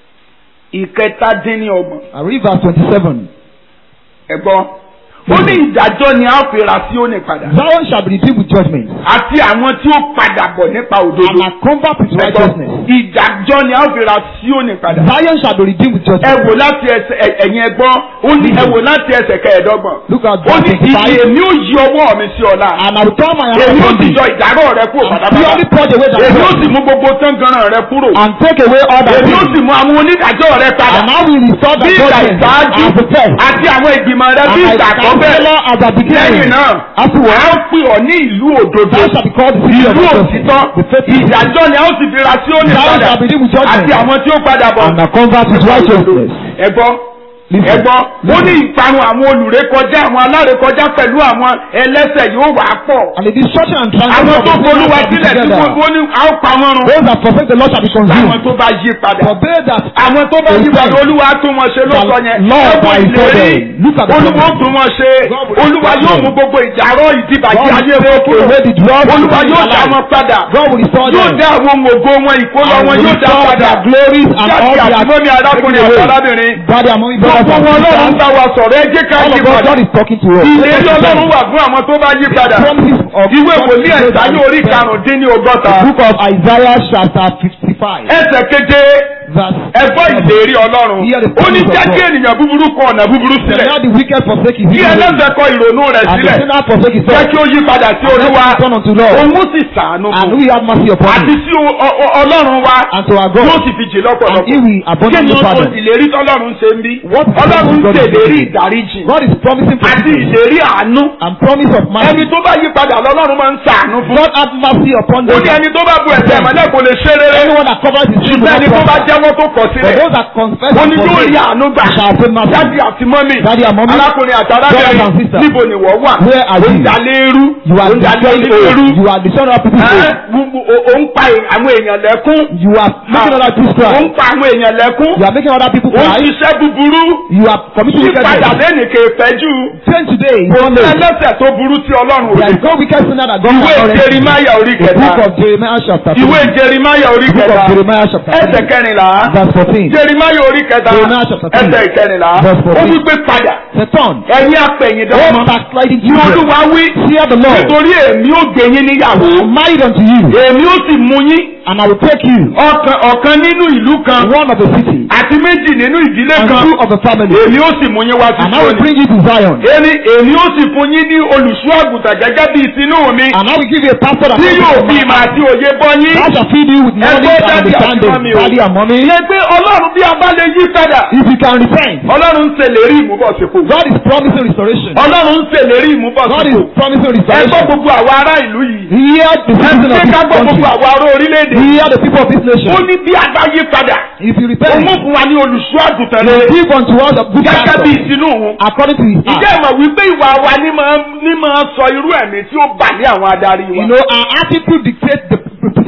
ìkẹtàdínníọgbọ̀n. I read verse 27. Ẹ̀gbọ́n. Ó ní ìdájọ́ ni a ó fi ra Síónì padà. Zion shall be redeemed with judgment, Àti àwọn tí ó padà bọ̀ nípa and òdodo. are covered with righteousness. Ìdájọ́ ni a ó fi ra Síónì padà. Zion shall be redeemed with Ẹ judgment. wò láti ẹsẹ̀ ẹ- ẹ̀yin ẹgbọ́n. Ó ní ẹ wò láti ẹsẹ̀ kẹẹ̀ẹ́dọ́gbọ̀n. Look at Ó verse ní ìdí 25. èmi ó yí ọwọ́ mi sí ọ̀la. And I will turn my hand Èmi ó upon sì thee, yọ ìdárọ̀ rẹ kúrò and pátápátá. purely purge away thy Èmi ó sins, sì mú gbogbo tángaran rẹ kúrò. and take away all thy Èmi ó sins. sì mú àwọn onídàájọ́ rẹ padà. And I will restore Bí thy ìgbà judgment ìsáájú as the first, àti àwọn ìgbìmọ̀ rẹ bí and ìgbà thy àkọ́bẹ̀. counselor as the beginning. Lẹ́yìn náà, Afterward, a ó pè ọ́ ní ìlú òdodo. thou shalt be called the city of Ìlú righteousness, òtítọ́. the faithful. Ìdájọ́ ni a ó sì fi ra sí òní Thou padà. shalt be redeemed with Àti judgment, àwọn tí ó padà bọ̀. and are covered with righteousness. Ẹ̀gbọ́n. Listen. Ẹ̀gbọ́n. Ó ní ìparun àwọn olùrékọjá àwọn alárékọjá pẹ̀lú àwọn ẹlẹ́sẹ̀ yóò wà pọ̀. And the destruction and Àwọn transgression tó of the folúwa sinners shall be sílẹ̀ tí together. gbogbo ní a ó pa wọ́n run. Those that forsake the Lord shall be Àwọn consumed. tó bá yí padà. For they that Àwọn tó bá yí padà olúwa tún wọn ṣe ló sọ yẹn. Lord Ẹ̀gbọ́n by ìlérí. Father, look at the Olúwa ó promise. tún wọn ṣe. God will Olúwa restore yóò them. mú gbogbo ìjàrọ̀ ìdìbàjẹ́ God ayé will wọn take kúrò. away the drugs Olúwa in yóò their dá life. wọn padà. God will restore Yóò them. dá àwọn ohun ògo wọn ìkólọ And wọn will yóò dá restore padà. their glories and all Jáde their àtìmọ́ni arákùnrin taken àti away. arábìnrin. Daddy and mommy brothers Gbogbo and wọn Ọlọ́run sisters. bá wa sọ̀rọ̀ ẹ jẹ́ ká All yí of us, padà. God is talking to us. Ìlérí Ọlọ́run wà fún àwọn tó bá yí padà. Promises of Ìwé God wòlíì to those ẹ̀sán that ní orí repent. karùn-ún-dín-ní ọgọ́ta. The book of Isaiah chapter fifty-five Ẹsẹ̀ keje verse ẹ̀fọ́ ìlérí Ọlọ́run. Hear the Ó ní promise of jẹ́ kí God. ènìyàn búburú kọ ọ̀nà búburú Let sílẹ̀. not the wicked forsake his Kí evil ways, ẹlẹ́sẹ̀ kọ ìrònú rẹ̀ and the sílẹ̀. sinner forsake his Jẹ́ thoughts. kí ó yí padà sí And let Olúwa. him turn unto Lord, Òun ó sì ṣàánú and fún. we have mercy upon Àti him, sí o- o- o- Ọlọ́run wa. and to our Yóò God, sì fi jì and lọ́pọ̀lọpọ̀. he will Kí ni abundantly o pardon. ìlérí tọ́lọ́run ṣe ń bí? What is Ọlọ́run ń God is ṣèlérí doing? ìdáríjì. God is promising Àti forgiveness ìlérí àánú. and promise of Ẹni mercy. tó bá yí padà lọ́lọ́run máa ń ṣàánú fún. God have mercy upon Ó them. ní ẹni tó bá bu ẹ̀ṣẹ̀ mọ́lẹ̀ kò lè ṣe rere. Anyone that covers his sin will Ṣùgbọ́n not ẹni tó bá prosper. jẹ́wọ́ tó kọ̀ For sílẹ̀. those that confess Ó and ní yóò rí forsake àánú gbà. shall obtain mercy. Dádì àti mọ́mì. Daddy and mommy, Arákùnrin àti brothers and arábìnrin. sisters, Níbo ni wọ́n wà? where are Ó ń you? dalé irú. You Ó are ń dalé destroying ilé irú. old. You are destroying other people's Ẹ́, old. gbogbo- o- Ó ń pa àwọn èèyàn lẹ́kún. You are making other people Ó cry. ń pa àwọn èèyàn lẹ́kún. You are making other people Ó ń cry. ṣiṣẹ́ búburú. You are committing Yípadà wickedness. lẹ́nìí kè pẹ́jù. Change today. Kò One sí day. ẹlẹ́sẹ̀ tó burú tí Ọlọ́run ò There lè. is no wicked sinner that God Ìwé cannot rescue. Jerimaya orí The book kẹta. of Jeremiah chapter Ìwé 3. Jerimaya orí The book kẹta. of Jeremiah chapter Ẹsẹ̀ 3. kẹrìnlá. Verse 14. Jerimaya orí kẹta. Jeremiah chapter three. Ẹsẹ̀ ìkẹrìnlá. Verse Ó fourteen. wí pé padà. Return. Ẹ̀yin apẹ̀yìndà All ọmọ. backsliding Ní children. Olúwa wí. Fear the Lord. Nítorí èmi ó gbé yín níyàwó. I am married unto you, Èmi ó sì mú yín. and I will take you, Ọ̀kan ọ̀kan nínú ìlú kan. one of the city, Àti méjì nínú ìdílé and kan. two of the family, Èmi ó sì mú yín wá sí and I will Síónì. bring you to Zion, Èmi èmi ó sì fún yín ní olùṣọ́ àgùntàn gẹ́gẹ́ bí ìsinú mi. and I will give you a pastor that Tí yóò fi will ìmọ̀ àti òye bọ́ yín. shall feed you with knowledge Ẹgbẹ́ and daddy àti understanding, mommy o. daddy and mommy. Ṣé pé Ọlọ́run bí a bá lè yí padà? If you can repent, Ọlọ́run ń ṣèlérí ìmúbọ̀sípò. God is promising restoration. Ọlọ́run ń ṣèlérí God ìmúbọ̀sípò. is promising Ẹ gbọ́ restoration. gbogbo àwa ará ìlú yìí. Hear the Ẹ citizens ṣe of ká this gbọ́ country. gbogbo àwa ará orílẹ̀-èdè. Hear the people of this Ó nation. ní bí a bá yí padà. If you Ó repent, mú fún wa ní olùṣọ́ àgùntàn He will rere. give unto us a good Gẹ́gẹ́ bí pastor ìsinú òun. according to his Ìjẹ́ heart. ìmọ̀ wípé ìwà wa ní máa ní máa sọ irú ẹ̀mí tí ó bà ní àwọn adarí You wa. know, our attitude dictates the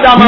padà You mọ́. go to a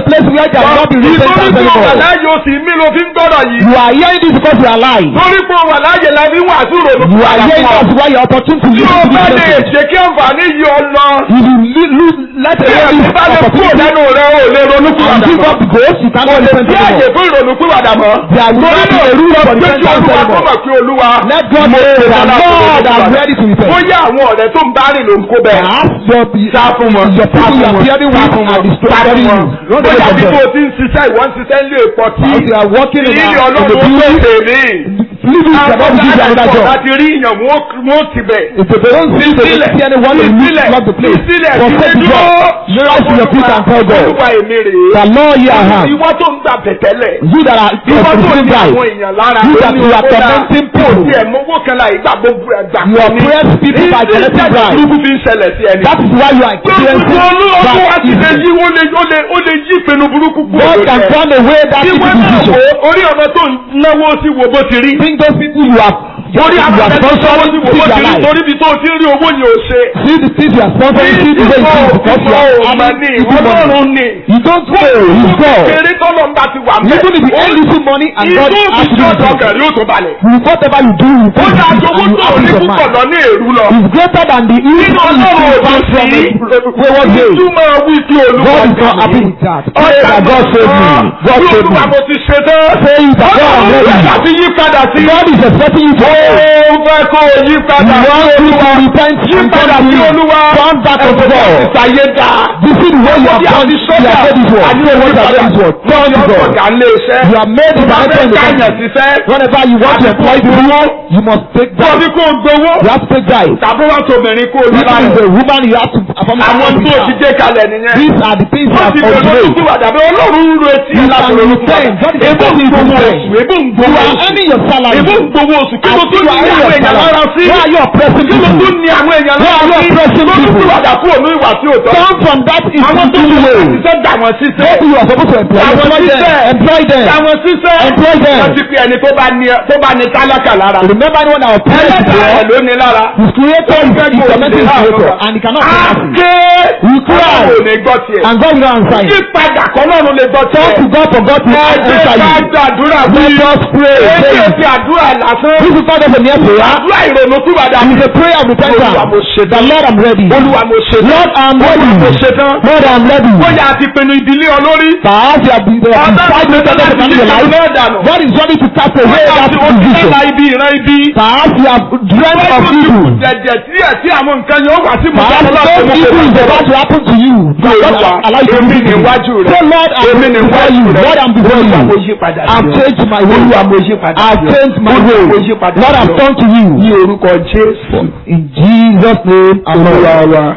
place where there will not be Ìtorí repentance pé o wà anymore. láàyè o sì mí ló fi ń gbọ́dọ̀ yìí. You are hearing this because you are alive. Torí pé o wà láàyè la fi ń wàásù ìrònú You are hearing fún that's ọ. why your opportunity to Tí o listen bá to lè this message. ṣe kí àǹfààní yìí ọ lọ. If you li- lose, let Tí the ẹ̀sìn bá lè kúrò opportunity lẹ́nu rẹ o lè ronú and pìwàdà give mọ́. up the ghost, you cannot repent Tí àyè anymore. fún ìrònú pìwàdà mọ́. There will not be a rule for Pé kí repentance Olúwa kó anymore. mọ̀ pé Olúwa. Let God mo know ṣe that dáadáa fún Lord ìrònú I'm pìwàdà. ready to repent. Bóyá àwọn ọ̀rẹ́ tó ń bá rìn ló ń kó bẹ́ẹ̀. Perhaps your, Sá fún wọn. your people you are hearing Sá with fún are wọn. Sá destroying fún you. wọn. Don't Bóyá take bí them. tó ti ń ṣiṣẹ́ ìwọ́n ń ṣiṣẹ́ ilé ìpọ̀ tí. As you are working in a, Ìrírí in Ọlọ́run the ó building, lè tèmí. living Àwọn cannot give you another ọ̀gá job. láti rí ìyàn wọ́n ti bẹ̀. If they don't see the Sísílẹ̀. see anyone, they will Sísílẹ̀. lock the place. Sísílẹ̀. Forsake the Sísílẹ̀. job. Rise to your feet and tell God. Olúwa èmi rèé. The Lord here I am. Ìwọ tó ń gbà bẹ̀tẹ́lẹ̀. You that are Ìwọ tó receiving ní life. àwọn èèyàn lára. You that lórí you are owó dáa. tormenting Kò people. tiẹ̀ mọ́wó kan láì gbà gbogbo ẹ̀ gbà You kan ní. oppress people by collecting Ìdí bribe. burúkú fi ń ṣẹlẹ̀ sí ẹni. That is why you are experiencing Olúwa tó wá that ti lè evil. yí ó lè ó lè ó lè yí ìpinnu burúkú kúrò God lórí can ẹ. turn away that Tí evil wọ́n náà decision. wò ó, orí ọ̀nà tó ń náwó sí wo bó ti rí. Bring those people you are Orí you àwọn are ọ̀rẹ́ tó náwó sponsoring sí to wo bó their ti rí life. torí ibi tó ti rí owó ni ò ṣe. See the things you are sponsoring, see the way it is because you are ọmọ having ní evil money. ọlọ́run ni. You don't know, you go. Kéré tọ́lọ̀ ń bá ti wà mẹ́. Even if you earn little money and God Ìjọ asks you òbí to do ọ̀dọ̀ kẹ̀rí ó tó balẹ̀. it, whatever you do, you Ó do dá it àjogún and you tó have ní peace of púpọ̀ mind. lọ ní èrú lọ. It's greater than the evil Nínú you ọlọ́run see òdò from sí. wayward ways. Ìtumọ̀ wí kí olúwa God is not happy with that. Pray that God save me. God save Olúwa me. mo ti ṣe tán. Say it that God Ọlọ́run is rẹ̀ ready. láti yí padà sí. God is expecting you to Ó fẹ́ kó o yí You padà sí want you olúwa. to repent Yí and padà turn sí to Him. olúwa. Turn back unto Ẹ̀sìn God. ìsàyé dá. You see the way you have done, you have made this work. You know what you have made this work. Turn to God. Ọ̀gá ń lé iṣẹ́. You have made it Wọ́n directly fẹ́ in the káyàn country. síṣẹ́. Whenever you want to employ people, you must take that. Tọ́bí kó o gbowó. You have to take that. Tàbí wọ́n tó obìnrin kó o lọ Even if lára. a woman, you have to perform Àwọn tó ti dé kalẹ̀ nìyẹn. These are the things you Wọ́n have ti bẹ̀rẹ̀ lójú obeyed. tí wàdà bí ọlọ́run ń ro etí You ẹ̀ láti can ronú fún repent. wa. God is Ebó ń expecting you to gbowó repent. oṣù, ebó ń You gbowó are oṣù. earning your salary. Ebó ń gbowó oṣù. Kí ló And tún you ní are àwọn earning your èèyàn lára salary. sí? Why are you oppressing Kí ló people? tún ní àwọn èèyàn Why lára are you sí? oppressing Lójú tí people? wàdà kúrò ní ìwà tí ò tọ́. Turn from that Àwọn tó evil ti way. ṣiṣẹ́ gbà wọ́n síṣẹ́. Maybe you are supposed to employ Àwọn employ them. síṣẹ́. Employ them. Àwọn síṣẹ́. Employ them. Wọ́n ti pe ẹni tó bá ní tó bá ní tálákà lára. Remember anyone that oppressed Ẹlẹ́dàá ẹ̀ you? ló ní lára. His creator is Fẹ́ is kó o tormenting lè his creator láàárọ̀. and he cannot say nothing. Àké. You cry Ọlọ́run ò ní gbọ́ tiẹ̀. and God will not answer Yí you. padà kọ́ lọ́run lè gbọ́ Talk tiẹ̀. to God for God to Ẹgbẹ́ answer ká you. gbàdúrà Let bí. us pray. Èyí Say ò it. ti àdúrà lásán. This is not just a mere prayer. Àdúrà ìrònú tí wàdà. It is a prayer of repentance. Olúwa mo ṣe The tán. Lord I'm ready. Olúwa mo ṣe tán. Lord I'm ready. Olúwa mo ṣe tán. Lord I'm ready. Bóyá a ti pinnu ìdílé ọ lórí. Perhaps you have been there Ọ̀dọ́ five mi minutes tẹ́lẹ̀ ago ti in yí your life. ìṣòro náà dànù. God is ready to cast away Bóyá that ti o ti position. lẹ́la ibi ìran ibi. Perhaps you have dreamt of evil. Jẹ̀jẹ̀ tí ẹ̀ tí àwọn nǹkan yóò wá sí mú Perhaps some evil is about to happen to you. God Olúwa, allow you to èmi do it. níwájú rẹ̀. Say Lord I'm Èmi before níwájú you. rẹ̀. Lord I'm before Olúwa mo you. yí padà I've sí ọ. changed my way. Olúwa mo yí padà I've sí ọ. changed my Olúwa mo way. yí padà Lord sí I've ọ. turned to you. Ní orúkọ Jésù. In Jesus' name, Olúwa Amen. wa.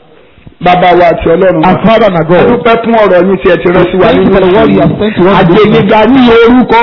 Bàbá wa àti Ọlọ́run wa. Our Father and our A God. dúpẹ́ fún ọ̀rọ̀ yín tí ẹ ti rán sí wa Thank you nínú for the word you have sent to us. Àgbègbè ní orúkọ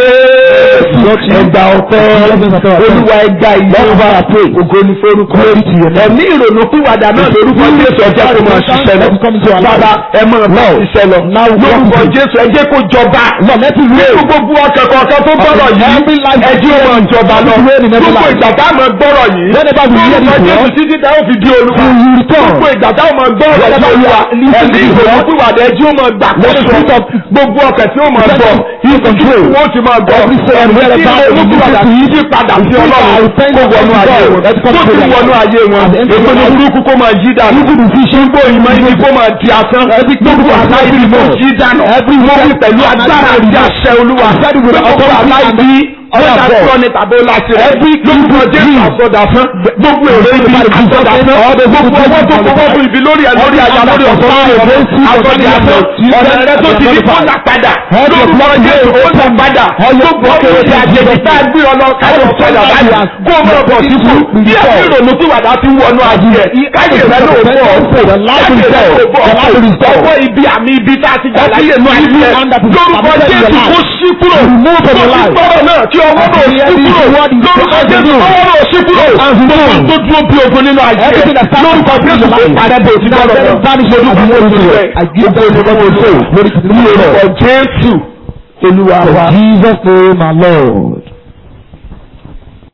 Jésù. Ẹgbà ọ̀pẹ. Olúwa ẹgbà ìyá. Ògo ni forúkọ. Ẹ̀mí ìrònú pìwàdà náà lórúkọ Jésù ẹjẹ́ kó máa ṣiṣẹ́ lọ. Bàbá ẹ máa bá ṣiṣẹ́ lọ. Lórúkọ Jésù ẹjẹ́ kó jọba. Nínú gbogbo ọkàn kọ̀ọ̀kan tó gbọ́rọ̀ yìí. Ẹjẹ́ wọn jọba lọ. Gbogbo ìgbà tá a máa gbọ́rọ̀ yìí. Lórúkọ Jésù títí tá a ó fi di olúwa. Gbogbo ìgbà tá a máa gbọ́rọ̀ yìí olúwa. Ẹ̀mí ìrònú pìwàdà ẹjẹ́ ó máa gbà kóso. Gbogbo ọkàn tí ó máa gbọ́. Ìfòjú wọ́n ti máa gbọ́. Ẹ̀mí tí ó mú pìwàdà yí padà sí Ọlọ́run kó wọnú ayé wọn. Tó ti wọnú ayé wọn. Èpè ní burúkú kó máa yí dànù. Gbogbo ìmọ̀ ibi kó máa di asán. Gbogbo àlá ibi kó yí dànù. Wọ́n fi pẹ̀lú agbára àti àṣẹ olúwa. Gbogbo àlá ibi ọ̀dà tí wọ́n ní tàbí láti rẹ̀. Lórúkọ Jésù àsọdà fún. Gbogbo èrè ibi àsọdà fún. Gbogbo ọwọ́ tó kọ́kọ́ fún ibi lórí ẹ̀ lórí àyà lórí ọ̀sán lórí ọ̀rẹ́ àsọdà fún. Ọ̀nà rẹ̀ tó ti di kọ́ńdà padà. Lórúkọ Jésù ó tẹ̀ padà. Gbogbo ọkùnrin ti àjèjì tá a gbé ọ lọ káyọ̀ padà báyìí. Kó o mọ̀ bọ̀ sípò. Bí ẹ̀sìn ìrònú tí wàdà ti wọnú ayé ẹ̀. Káyè rẹ̀ ló bọ̀ ọ̀pọ̀. Káyè rẹ̀ ló bọ̀ ọ̀pọ̀. Ọwọ́ ibi àmì ibi tá a ti gbà láyé nù ayé ẹ̀. Lórúkọ Jésù kó sí kúrò. Kó sí gbọ́rọ̀ náà kí ọwọ́ náà sí kúrò. Lórúkọ Jésù ọwọ́ náà sí kúrò. Gbogbo tó dúró bí ogun nínú ayé ẹ̀. Lórúkọ Jésù kó padà bò sí gbọ́rọ̀ náà. Lórúkọ Jésù Olúwa wa. Jesus name, our Lord.